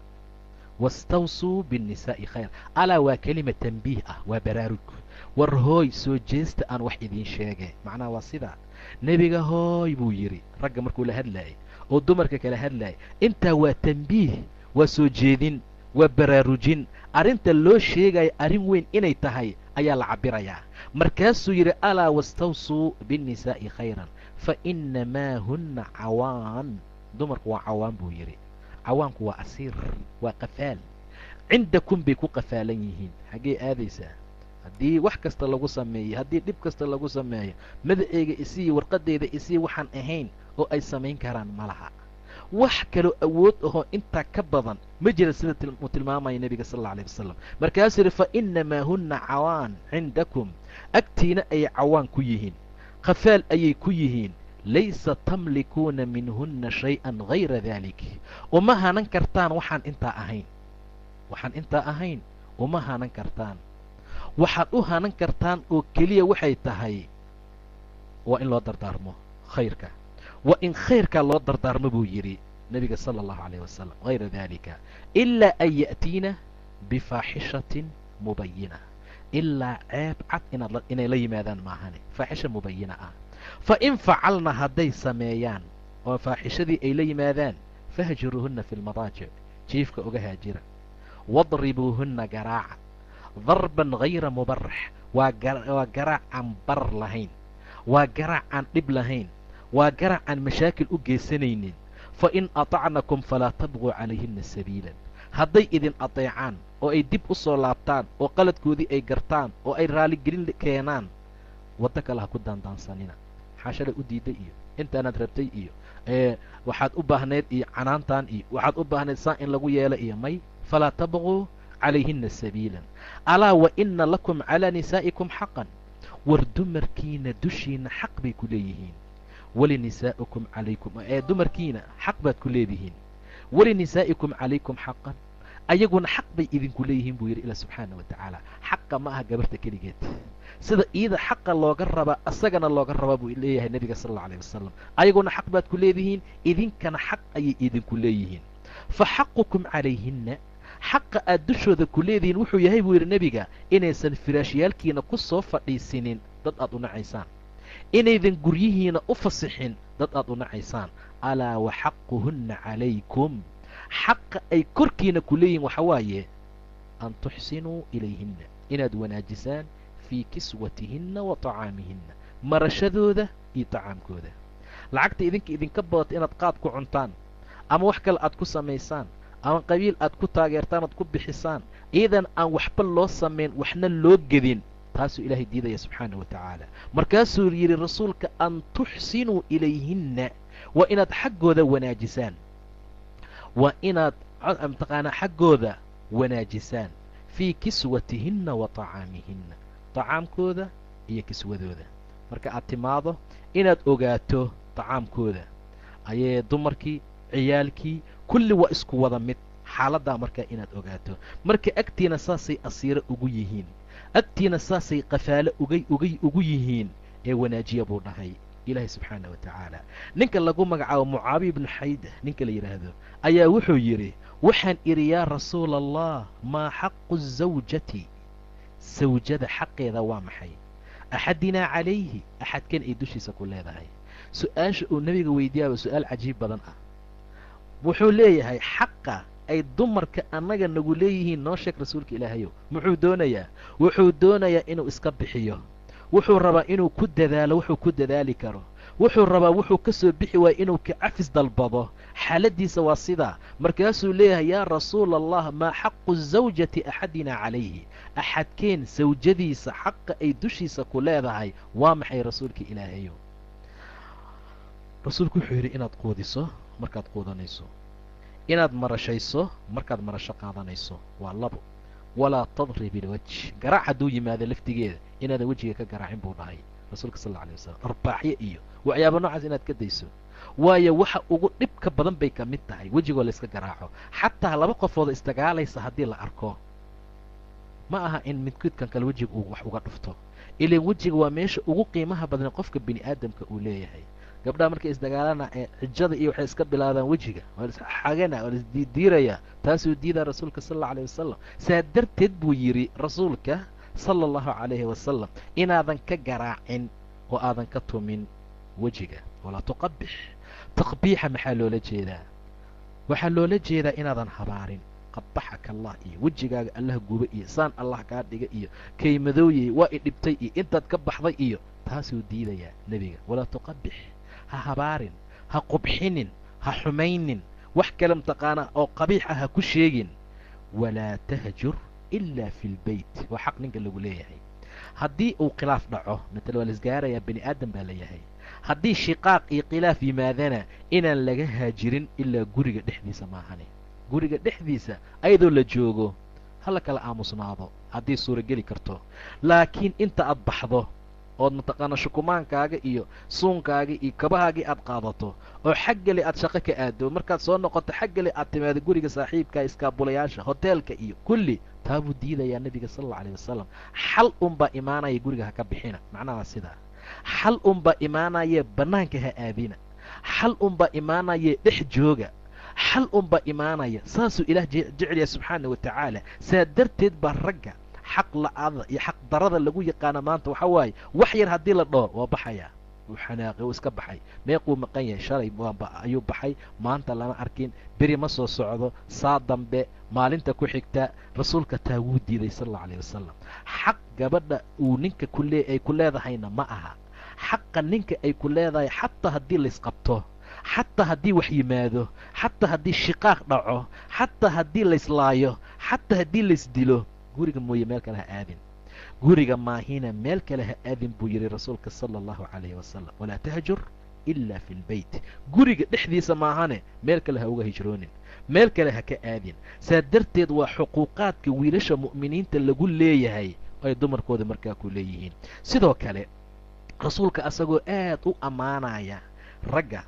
wastawsuu biاnnisaa'i khayr alaa waa kelima tanbiih ah waa baraarug war hooy soo jeesta aan wax idiin sheege macnaha waa sidaa nebiga hooy buu yidhi ragga markuu la hadlaayay oo dumarka kala hadlaayay intaa waa tanbiih waa soo jeedin waa baraarujin arrinta loo sheegaya arrin weyn inay tahay ayaa la cabbirayaa markaasuu yidhi alaa wastawsuu biاnnisaa'i khayran fa inamaa hunna cawaan dumarku waa cawaan buu yidhi cawaanku waa asiir waa qafaal cindakum bay ku qafaalan yihiin xaggee aadaysaa haddii wax kasta lagu sameeyey haddii dhib kasta lagu sameeyo madaceega isii warqadeyda isii waxaan ahayn oo ay samayn karaan ma laha wax kaloo awood ahoo intaa ka badan ma jira sida uu tilmaamaya nebiga sal alla alay wasalam markaasuu yidhi fa inamaa hunna cawaan cindakum agtiina ayay cawaan ku yihiin khafaal ayay ku yihiin laysa tamlikuuna minhunna shay-an hayra dalik uma hanan kartaan waxaan intaa ahayn waxaan intaa ahayn uma hanan kartaan waxaad u hanan kartaan oo keliya waxay tahay waa in loo dardaarmo khayrka waa in khayrkaa loo dardaarmo buu yidhi nebiga sala allahu calayh wasalam hayra dalika ilaa an ya'tiina bifaaxishatin mubayina ilaa ceeb cad inaad inay la yimaadaan maahane faaxisha mubayina ah fa in facalna hadday sameeyaan oo faaxishadii ay la yimaadaan fahjuruuhunna fi lmadaajic jiifka uga haajira wadribuuhunna garaaca darban hayra mubarax waa waa garaac aan barar lahayn waa garaac aan dhib lahayn waa garaac aan mashaakil u geysanaynin fa in atacnakum falaa tabquu calayhinna sabiilan hadday idin adeecaan oo ay dib u soo laabtaan oo qaladkoodii ay gartaan oo ay raaligelin keenaan waddo kale ha ku daandaansanina xaashalay u diiday iyo intaanaad rabtay iyo waxaad u baahnayd iyo canaantan iyo waxaad u baahnayd saa in lagu yeelo iyo may falaa tabquu calayhinna sabiilan alaa wa ina lakum calaa nisaa'ikum xaqan war dumarkiina dushiina xaq bay ku leeyihiin walinisaa'ikum calaykum ee dumarkiina xaq baad ku leedihiin walinisaa'ikum calaykum xaqan ayaguna xaq bay idinku leeyihiin buu yidhi ilah subxaana wa tacaala xaqa ma aha gabarta keligeed sida iida xaqa looga rabaa asagana looga rabaa buu leeyahay nebiga sal alla alayh wasalam ayaguna xaq baad ku leedihiin idinkana xaq ayay idinku leeyihiin fa xaqukum calayhinna xaqa aad dushooda ku leedihiin wuxuu yahay buu yidhi nebiga inaysan firaashyaalkiina ku soo fadhiisinin dad aad u nacaysaan inaydan guryihiina u fasixin dad aad u nacaysaan alaa wa xaquhunna calaykum xaqa ay korkiina ku leeyihin waxa waaye an tuxsinuu ilayhinna inaad wanaajisaan fii kiswatihinna wa tacaamihinna marashadooda iyo tacaamkooda lacagta idinka idinka badata inaad qaad ku cuntaan ama wax kale aad ku samaysaan ama qabiil aad ku taageertaan aad ku bixisaan iidan aan waxba loo samayn waxna loo gedin taasuu ilaahay diidaya subxaana wa tacaala markaasuu yidhi rasuulka an tuxsinuu ilayhinna waa inaad xaggooda wanaajisaan waa inaad mataqaanaa xaggooda wanaajisaan fii kiswatihinna wa tacaamihinna tacaamkooda iyo kiswadooda marka aad timaado inaad ogaato tacaamkooda ayee dumarkii ciyaalkii kulli waa isku wada mid xaaladdaa markaa inaad ogaato marka agtiina saasay asiiro ugu yihiin agtiina saasay qafaalo ugay ugay ugu yihiin ee wanaajiya buu dhahay ilaahay subxaana wa tacaala ninka lagu magacaabo mucaabiya ibnu xayda ninka la yidhaahdo ayaa wuxuu yidhi waxaan idhi yaa rasuula allah maa xaqu zawjati sawjada xaqeeda waa maxay axadinaa calayhi axadkan ay dushiisa ku leedahay su-aasha uu nebiga weydiiyaaba su-aal cajiib badan ah wuxuu leeyahay xaqa ay dumarka annaga nagu leeyihiin noo sheeg rasuulka ilaahayow muxuu doonayaa wuxuu doonayaa inuu iska bixiyo wuxuu rabaa inuu ku dadaalo wuxuu ku dadaali karo wuxuu rabaa wuxuu ka soo bixi waaya inuu ka cafis dalbado xaaladiisa waa sidaa markaasuu leeyahay yaa rasuula allah maa xaqu zawjati axadina calayhi axadkeen sawjadiisa xaqa ay dushiisa ku leedahay waa maxay rasuulka ilaahayow rasuulku wuxuu yidhi inaad quudiso markaad quudanayso inaad marashayso markaad marasho qaadanayso waa labo walaa tadrib ilwaj garaac hadduu yimaado laftigeeda inaadan wejiga ka garaacin buu dhahay rasuulka sal alla alay wasalam arbaaxyo iyo waxyaaba noocaas inaad ka dayso waayo waxa ugu dhibka badan bay ka mid tahay wejigoo layska garaaco xataa laba qofooda isdagaalaysa haddii la arko ma aha in midkoodkan kale wejiga uu wax uga dhufto ilan wejiga waa meesha ugu qiimaha badan qofka bini aadamka uu leeyahay gabdhaha markay isdagaalana ee xijada iyo waxay iska bilaabaan wejiga waa laisxagana waa laisdiidiiraya taasuu diidaa rasuulka sal alla alayh wasalam saa darteed buu yidhi rasuulka sala allahu calayhi wasalam inaadan ka garaacin oo aadan ka tumin wejiga walaa tuqabix taqbiixa maxaa loola jeedaa waxaa loola jeedaa inaadan habaarin qabaxaka allah iyo wejigaaga allah guba iyo saan allah kaa dhiga iyo kaymadooyey waa i dhibtay iyo intaad ka baxday iyo taasuu diidayaa nebiga walaa tuqabix ha habaarin ha qubxinin ha xumaynin wax kale mataqaanaa oo qabiix ah ha ku sheegin walaa tahjur ilaa fi lbeyt waa xaq ninka lagu leeyahay haddii uu khilaaf dhaco matala waa laisgaarayaa bani aadam baa leeyahay haddii shiqaaq iyo khilaaf yimaadana inaan laga haajirin ilaa guriga dhexdiisa maahane guriga dhexdiisa ayadoo la joogo hala kala aamusnaado haddii suurageli karto laakiin inta aad baxdo ood mataqaana shukumaankaaga iyo suunkaaga iyo kabahaagii aad qaadato oo xaggale aad shaqo ka aado markaad soo noqoto xaggale aad timaado guriga saaxiibka iskaabulayaasha hoteelka iyo kulli taa buu diidayaa nebiga sal alla alay wasalam xal unbaa imaanaya guriga ha ka bixina macnaha sidaa xal unbaa imaanaya bannaanka ha aadina xal unbaa imaanaya dhex jooga xal unbaa imaanaya saasuu ilaah jecelyaha subxaana wa tacaala saa darteed baa ragga xaq la-ada iyo xaq darada lagu yaqaana maanta waxaa waaye wax yar haddii la dhaho waa baxayaa wuu xanaaqay wuu iska baxay meequu maqan yahay shalay ayuu baxay maanta lama arkin beri ma soo socdo saa dambe maalinta ku xigta rasuulka taa wuu diiday sal allau alayh wasalam xaq gabadha uu ninka kule ay ku leedahayna ma aha xaqa ninka ay ku leedahay xataa haddii laysqabto xataa haddii wax yimaado xataa haddii shiqaaq dhaco xataa haddii layslaayo xataa haddii laysdilo guriga mooye meel kale ha aadin guriga maahina meel kale ha aadin buu yidhi rasuulka sala allahu calayhi wasalam walaa tahjur ilaa fi lbeyt guriga dhexdiisa maahane meel kale ha uga hijroonin meel kale ha ka aadin saa darteed waa xuquuqaadka wiilasha mu'miniinta lagu leeyahay ay dumarkooda markaa ku leeyihiin sidoo kale rasuulka asagoo aad u ammaanaya ragga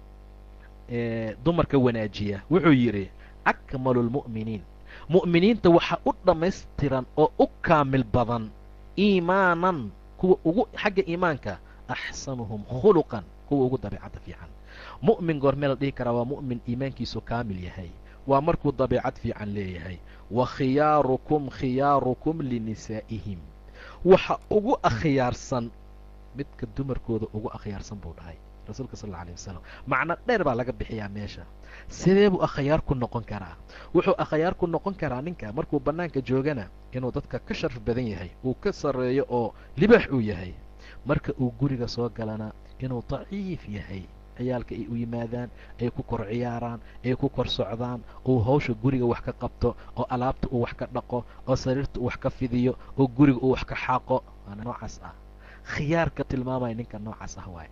dumarka wanaajiya wuxuu yidhi akmalu lmu'miniin mu'miniinta waxaa u dhammaystiran oo u kaamil badan iimaanan kuwa ugu xagga iimaanka axsanuhum khuluqan kuwa ugu dabeicadda fiican mu'min goormee la dhihi karaa waa mu'min iimaankiisu kaamil yahay waa markuu dabeicad fiican leeyahay wa khiyaarukum khiyaarukum linisaa'ihim waxa ugu akhyaarsan midka dumarkooda ugu akhyaarsan buu dhahay rasuulka sal alla alay wasalam macno dheer baa laga bixiyaa meesha sidee buu akhyaar ku noqon karaa wuxuu akhyaar ku noqon karaa ninka markuu bannaanka joogana inuu dadka ka sharaf badan yahay uu ka sarreeyo oo libaax uu yahay marka uu guriga soo galana inuu daciif yahay ciyaalka ay u yimaadaan ay ku kor ciyaaraan ay ku kor socdaan uu hawsha guriga wax ka qabto oo alaabta uu wax ka dhaqo oo sariirta uu wax ka fidiyo oo guriga uu wax ka xaaqo waana noocaas ah khiyaarka tilmaamaya ninka noocaas ah waaye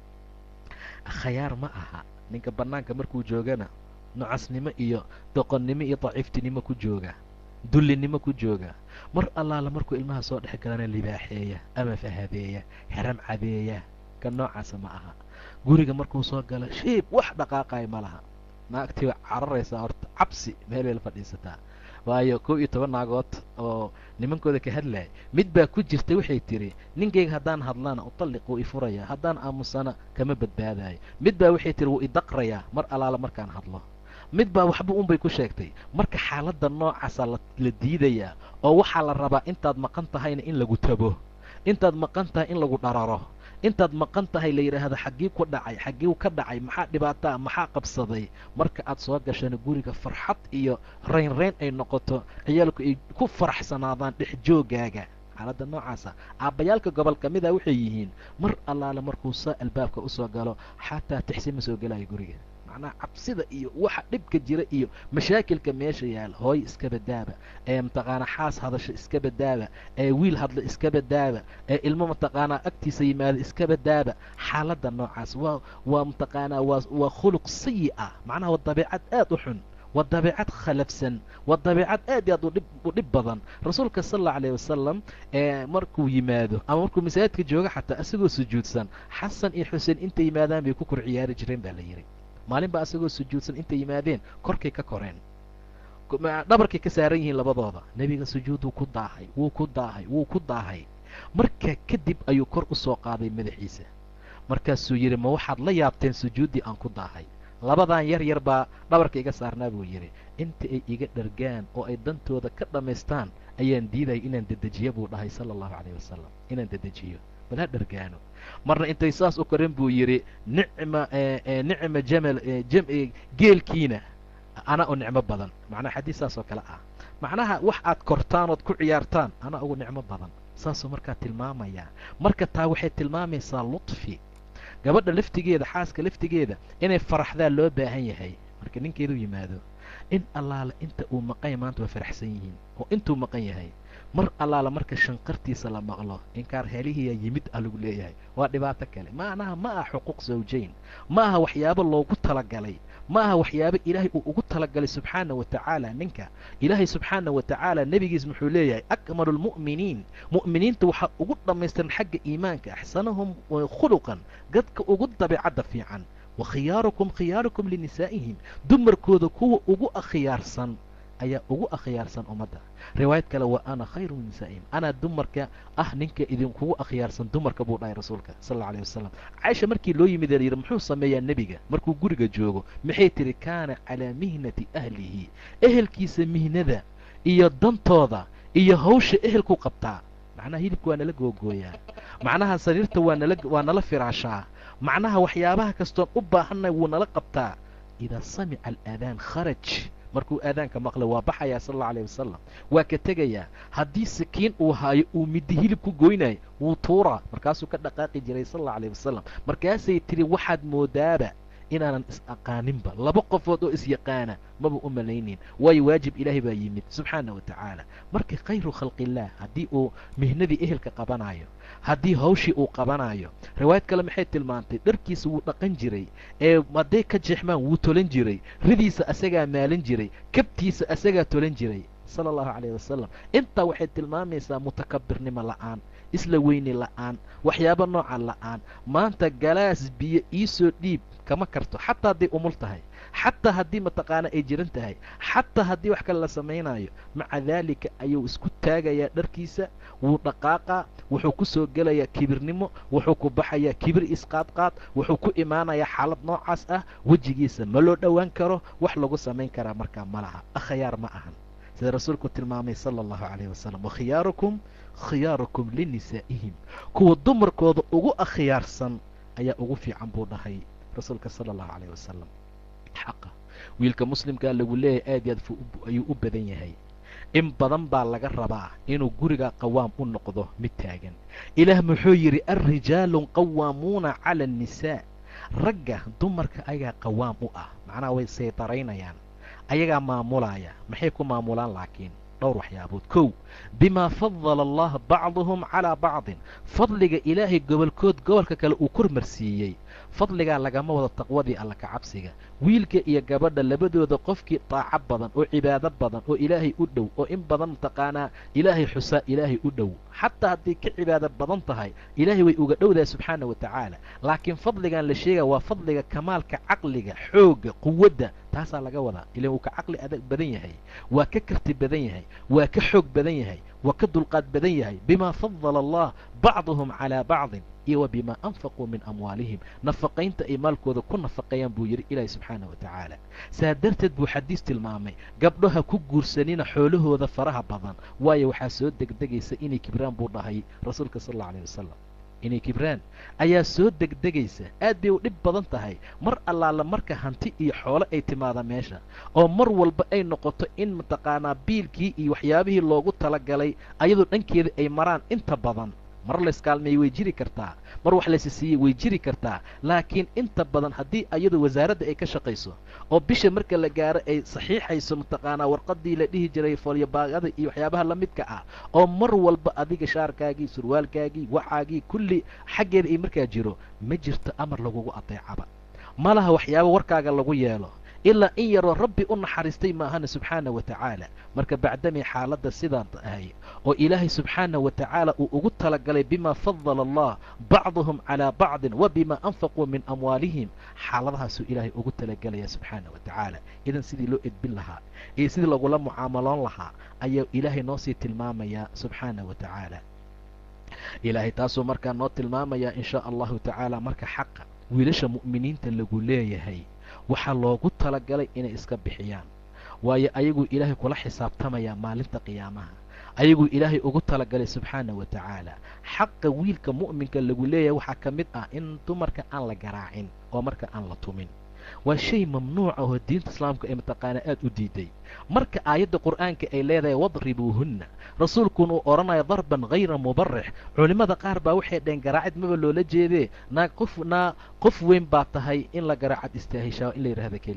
khayaar ma aha ninka bannaanka markuu joogana nocasnimo iyo doqonnimo iyo daciiftinimo ku jooga dullinimo ku jooga mar allaala markuu ilmaha soo dhex galana libaaxeeya ama fahadeeya xeram cadeeya ka noocaasa ma aha guriga markuu soo galo shiib wax dhaqaaqaya ma laha naagtii waa cararaysaa horta cabsi meel bay la fadhiisataa waayo kow iyo toban naagood oo nimankooda ka hadlaya mid baa ku jirta waxay tidhi ninkayga haddaan hadlana utalliq wuu ifurayaa haddaan aamusana kama badbaadayo mid baa waxay tihi wuu idaqrayaa mar allaala markaan hadlo mid baa waxba unbay ku sheegtay marka xaaladda noocaasa la diidayaa oo waxaa la rabaa intaad maqan tahayna in lagu tabo intaad maqan tahay in lagu dhararo intaad maqan tahay la yidhaahdo xaggii ku dhacay xaggii ka dhacay maxaa dhibaataa maxaa qabsaday marka aad soo gashana guriga farxad iyo raynrayn ay noqoto ciyaalku ay ku faraxsanaadaan dhex joogaaga xaaladda noocaasa aabbayaalka gobol ka mida waxay yihiin mar allaale markuu saa albaabka usoo galo xataa tixsi ma soo gelayo guriga macnaha cabsida iyo waxa dhibka jira iyo mashaakilka meesha yaala hooy iska badaaba ee mataqaanaa xaas hadasho iska badaaba ee wiil hadlo iska badaaba ee ilmo mataqaanaa agtiisa yimaado iska badaaba xaaladda noocaas waa waa mataqaanaa waa waa khuluq sayi ah macnaha waa dabeicad aad u xun waa dabeicad khalafsan waa dabeicad aad iyo aad udhib u dhib badan rasuulka sal allau alayh wasalam ee markuu yimaado ama markuu masaajidka joogo xataa isagoo sujuudsan xasan iyo xuseen intay yimaadaan bay ku kor ciyaari jireen baa la yidhi maalin baa asagoo sujuudsan intay yimaadeen korkay ka koreen dhabarkay ka saaran yihiin labadooda nebiga sujuuduu ku daahay wuu ku daahay wuu ku daahay markaa kadib ayuu kor u soo qaaday madaxiisa markaasuu yidhi ma waxaad la yaabteen sujuuddii aan ku daahay labadan yar yar baa dhabarka iga saarnaa buu yidhi inta ay iga dhargaan oo ay dantooda ka dhammaystaan ayaan diidaya inaan dedejiyo buu dhahay sala allahu calayh wasalam inaan dedejiyo bal ha dhargaano marna intay saas u koren buu yidhi nicma nicma jamal geelkiina ana u nicmo badan macnaha xadiis saas oo kale ah macnaha wax aad kortaan ood ku ciyaartaan ana ugu nicmo badan saasuu markaa tilmaamayaa marka taa waxay tilmaamaysaa lutfi gabadha laftigeeda xaaska laftigeeda inay faraxdaa loo baahan yahay marka ninkeedu yimaado in allaale inta uu maqanya maanta waa faraxsan yihiin oo intuu maqan yahay mar allaala marka shanqartiisa la maqlo inkaar helihiya yimid a lagu leeyahay waa dhibaato kale macnaha ma aha xuquuq sawjayn ma aha waxyaabo loogu talagalay ma aha waxyaabo ilaahay uu ugu talagalay subxaana wa tacaala ninka ilaahay subxaana wa tacaala nebigiis muxuu leeyahay akmalu lmu'miniin mu'miniinta waxaa ugu dhammaystiran xagga iimaanka axsanahum khuluqan dadka ugu dabeecadda fiican wa khiyaarukum khiyaarukum linisaa'ihim dumarkooda kuwa ugu akhyaarsan ayaa ugu akhyaarsan ummadda riwaayad kale waa ana khayru min nisaa'ihim anaa dumarka ah ninka idinkugu akhyaarsan dumarka buu dhahay rasuulka sal alla alayh wasalam caaisha markii loo yimid layidhi muxuu sameeyaa nebiga markuu guriga joogo maxay tidhi kaana calaa mihnati ahlihi ehelkiisa mihnada iyo dantooda iyo hawsha ehelku qabtaa macnaha hilibka waa nala googooyaa macnaha sariirta waa nala waa nala firaashaa macnaha waxyaabaha kastoon u baahanay wuu nala qabtaa idaa samica alaadaan kharaj markuu aadaanka maqla waa baxayaa sal alla alayh wasalam waa ka tegayaa haddii sakiin uu haayo uu middi hilib ku goynayo wuu tuuraa markaasuu ka dhaqaaqi jiray sal alla alayh wasalam markaasay tidhi waxaad moodaaba inaanan is-aqaaninba laba qofood oo is-yaqaana maba u malaynin waayo waajib ilaahay baa yimid subxaana wa tacaala marka khayru khalqillaah haddii uu mihnadii ehelka qabanayo haddii hawshii uu qabanayo riwaayad kale maxay tilmaantay dharkiisa wuu dhaqan jiray ee hadday ka jeexmaan wuu tolan jiray ridiisa asagaa maalin jiray kabtiisa asagaa tolan jiray sala allahu calayh wasalam intaa waxay tilmaamaysaa mutakabirnimo la'aan isla weyni la'aan waxyaabo nooca la'aan maanta galaas biyo iisoo dhiib kama karto xataa hadday umul tahay xataa haddii mataqaana ay jiran tahay xataa haddii wax kale la samaynayo maca daalika ayuu isku taagayaa dharkiisa wuu dhaqaaqaa wuxuu ku soo gelayaa kibirnimo wuxuu ku baxayaa kibir isqaadqaad wuxuu ku imaanayaa xaalad noocaas ah wejigiisa ma loo dhowaan karo wax lagu samayn karaa markaa ma laha akhyaar ma ahan sida rasuulku tilmaamay sala allahu calayh wasalam wakhiyaarukum khiyaarukum linisaa'ihim kuwa dumarkooda ugu akhyaarsan ayaa ugu fiican buu dhahay rasuulka sala allahu calayh wasalam xaqa wiilka muslimkaa lagu leeyahay aad iyo aad ayuu u badan yahay in badan baa laga rabaa inuu guriga qawaam u noqdo mid taagan ilaah muxuu yidhi alrijaalu qawaamuuna cala annisaa ragga dumarka ayagaa qawaam u ah macnaha way saytaraynayaan ayagaa maamulaya maxay ku maamulaan laakiin dhowr waxyaabood kow bimaa fadala allah bacduhum calaa bacdin fadliga ilaahay gobolkood gobolka kale uu kormarsiiyey fadligaa lagama wado taqwadii alla ka cabsiga wiilka iyo gabadha labadooda qofkii daaco badan oo cibaado badan oo ilaahay u dhow oo in badan mataqaanaa ilaahay xusaa ilaahay u dhow xataa hadday ka cibaado badan tahay ilaahay way uga dhowdahay subxaana wa tacaala laakiin fadligan la sheegaya waa fadliga kamaalka caqliga xoogga quwadda taasaa laga wadaa ilan wuu ka caqli adag badan yahay waa ka karti badan yahay waa ka xoog badan yahay waa ka dulqaad badan yahay bimaa fadala allah bacduhum calaa bacdin iyo wa bimaa anfaquu min amwaalihim nafaqaynta ay maalkooda ku nafaqeeyaan buu yidhi ilaahi subxaana wa tacaala saa darteed buu xadiis tilmaamay gabdhaha ku guursanina xoolahooda faraha badan waayo waxaa soo degdegaysa inay kibraan buu dhahay rasuulka sal alla alayh wasalam inay kibraan ayaa soo degdegaysa aad bay u dhib badan tahay mar allaala marka hanti iyo xoolo ay timaada meesha oo mar walba ay noqoto in mataqaanaa biilkii iyo waxyaabihii loogu talagalay ayadoo dhankeeda ay maraan inta badan mar layskaalmeeyey way jiri kartaa mar wax laysi siiyey way jiri kartaa laakiin inta badan haddii ayadu wasaaradda ay ka shaqayso oo bisha marka la gaaro ay saxiixayso mataqaanaa warqadii la dhihi jiray foolyobaagada iyo waxyaabaha la midka ah oo mar walba adiga shaarkaagii surwaalkaagii wacaagii kulli xaggeeda ay markaa jiro ma jirto amar lagugu adeecaba ma laha waxyaaba warkaaga lagu yeelo ilaa in yaroo rabbi u naxariistay maahana subxaana wa tacaala marka bacdamay xaaladda sidaan ahay oo ilaahay subxaana wa tacaala uu ugu talagalay bimaa fadala allah bacduhum calaa bacdin wa bimaa anfaquu min amwaalihim xaaladahaasuu ilaahay ugu talagelaya subxaana wa tacaala idan sidii loo edbin lahaa iyo sidii lagula mucaamaloon lahaa ayaa ilaahay noo sii tilmaamayaa subxaana wa tacaala ilaahay taasuu markaa noo tilmaamayaa in shaa allahu tacaala marka xaqa wiilasha mu'miniinta lagu leeyahay waxaa loogu talagalay inay iska bixiyaan waayo ayaguu ilaahay kula xisaabtamayaa maalinta qiyaamaha ayaguu ilaahay ugu talagalay subxaana wa tacaala xaqa wiilka mu'minka lagu leeyahay waxaa ka mid ah in dumarka aan la garaacin oo marka aan la tumin waa shay mamnuuca oo diinta islaamka ay mataqaanaa aada u diiday marka aayadda qur'aanka ay leedahay wadribuuhunna rasuulkuna uu odhanayo darban hayra mubarix culimmada qaar baa waxay dhaheen garaacid maba loola jeedee naa qof naa qof weyn baa tahay in la garaacad istaahishaa in la yidhaahda keliya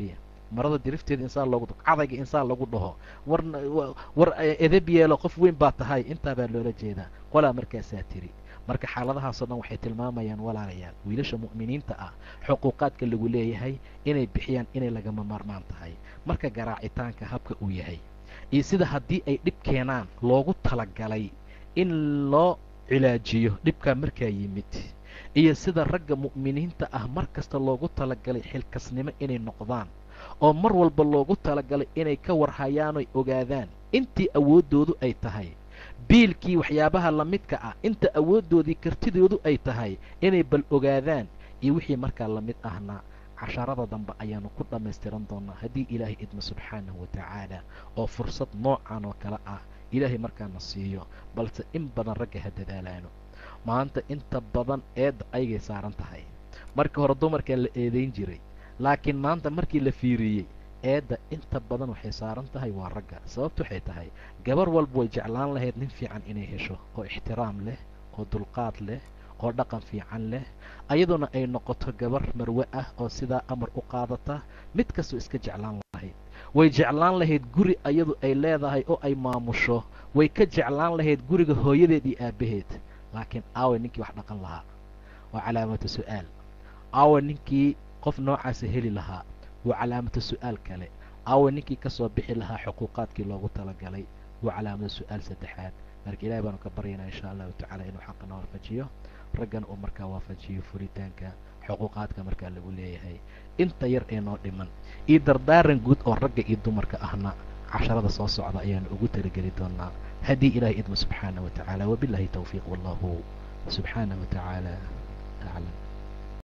marada dirifteeda insaan loogu cadayga insaan lagu dhaho war war edeb yeelo qof weyn baa tahay intaa baa loola jeedaa qolaa markaasaa tiri marka xaaladahaasoo dhan waxay tilmaamayaan walaalayaal wiilasha mu'miniinta ah xuquuqaadka lagu leeyahay inay bixiyaan inay lagama maarmaan tahay marka garaacitaanka habka uu yahay iyo sida haddii ay dhib keenaan loogu talagalay in loo cilaajiyo dhibkaa markaa yimid iyo sida ragga mu'miniinta ah mar kasta loogu talagalay xilkasnimo inay noqdaan oo mar walba loogu talagalay inay ka warhayaanoy ogaadaan intii awooddoodu ay tahay biilkii waxyaabaha la midka ah inta awooddoodii kartidoodu ay tahay inay bal ogaadaan iyo wixii markaa la mid ahna casharada dambe ayaanu ku dhammaystiran doonaa haddii ilaahay idmo subxaanahu wa tacaala oo fursad noocan oo kale ah ilaahay markaana siiyo balse in badan ragga ha dadaalaano maanta inta badan eedda aygay saaran tahay markii hore dumarkaa la eedayn jiray laakiin maanta markii la fiiriyey eedda inta badan waxay saaran tahay waa ragga sababtu waxay tahay gabar walba way jeclaan lahayd nin fiican inay hesho oo ixtiraam leh oo dulqaad leh oo dhaqan fiican leh ayaduna ay noqoto gabar marwe ah oo sidaa amar u qaadata mid kastoo iska jeclaan lahayd way jeclaan lahayd guri ayadu ay leedahay oo ay maamusho way ka jeclaan lahayd guriga hooyadeed iyo aabbaheed laakiin aawe ninkii wax dhaqan lahaa waa calaamatu su'aal aawe ninkii qof noocaasa heli lahaa waa calaamatu su'aal kale aawe ninkii ka soo bixi lahaa xuquuqaadkii loogu talagalay waa calaamatu su'aal saddexaad marka ilahay baanu ka baryaynaa insha allahu tacala inuu xaqana waafajiyo raggana uu markaa waafajiyo furitaanka xuquuqaadka markaa lagu leeyahay inta yar ee noo dhiman iyo dardaaran guud oo ragga iyo dumarka ahna casharada soo socda ayaanu ugu talageli doonaa haddii ilahay idmo subxaanah wa tacaala wabillahi towfiiq wallahu subxaanah wa tacaala aclam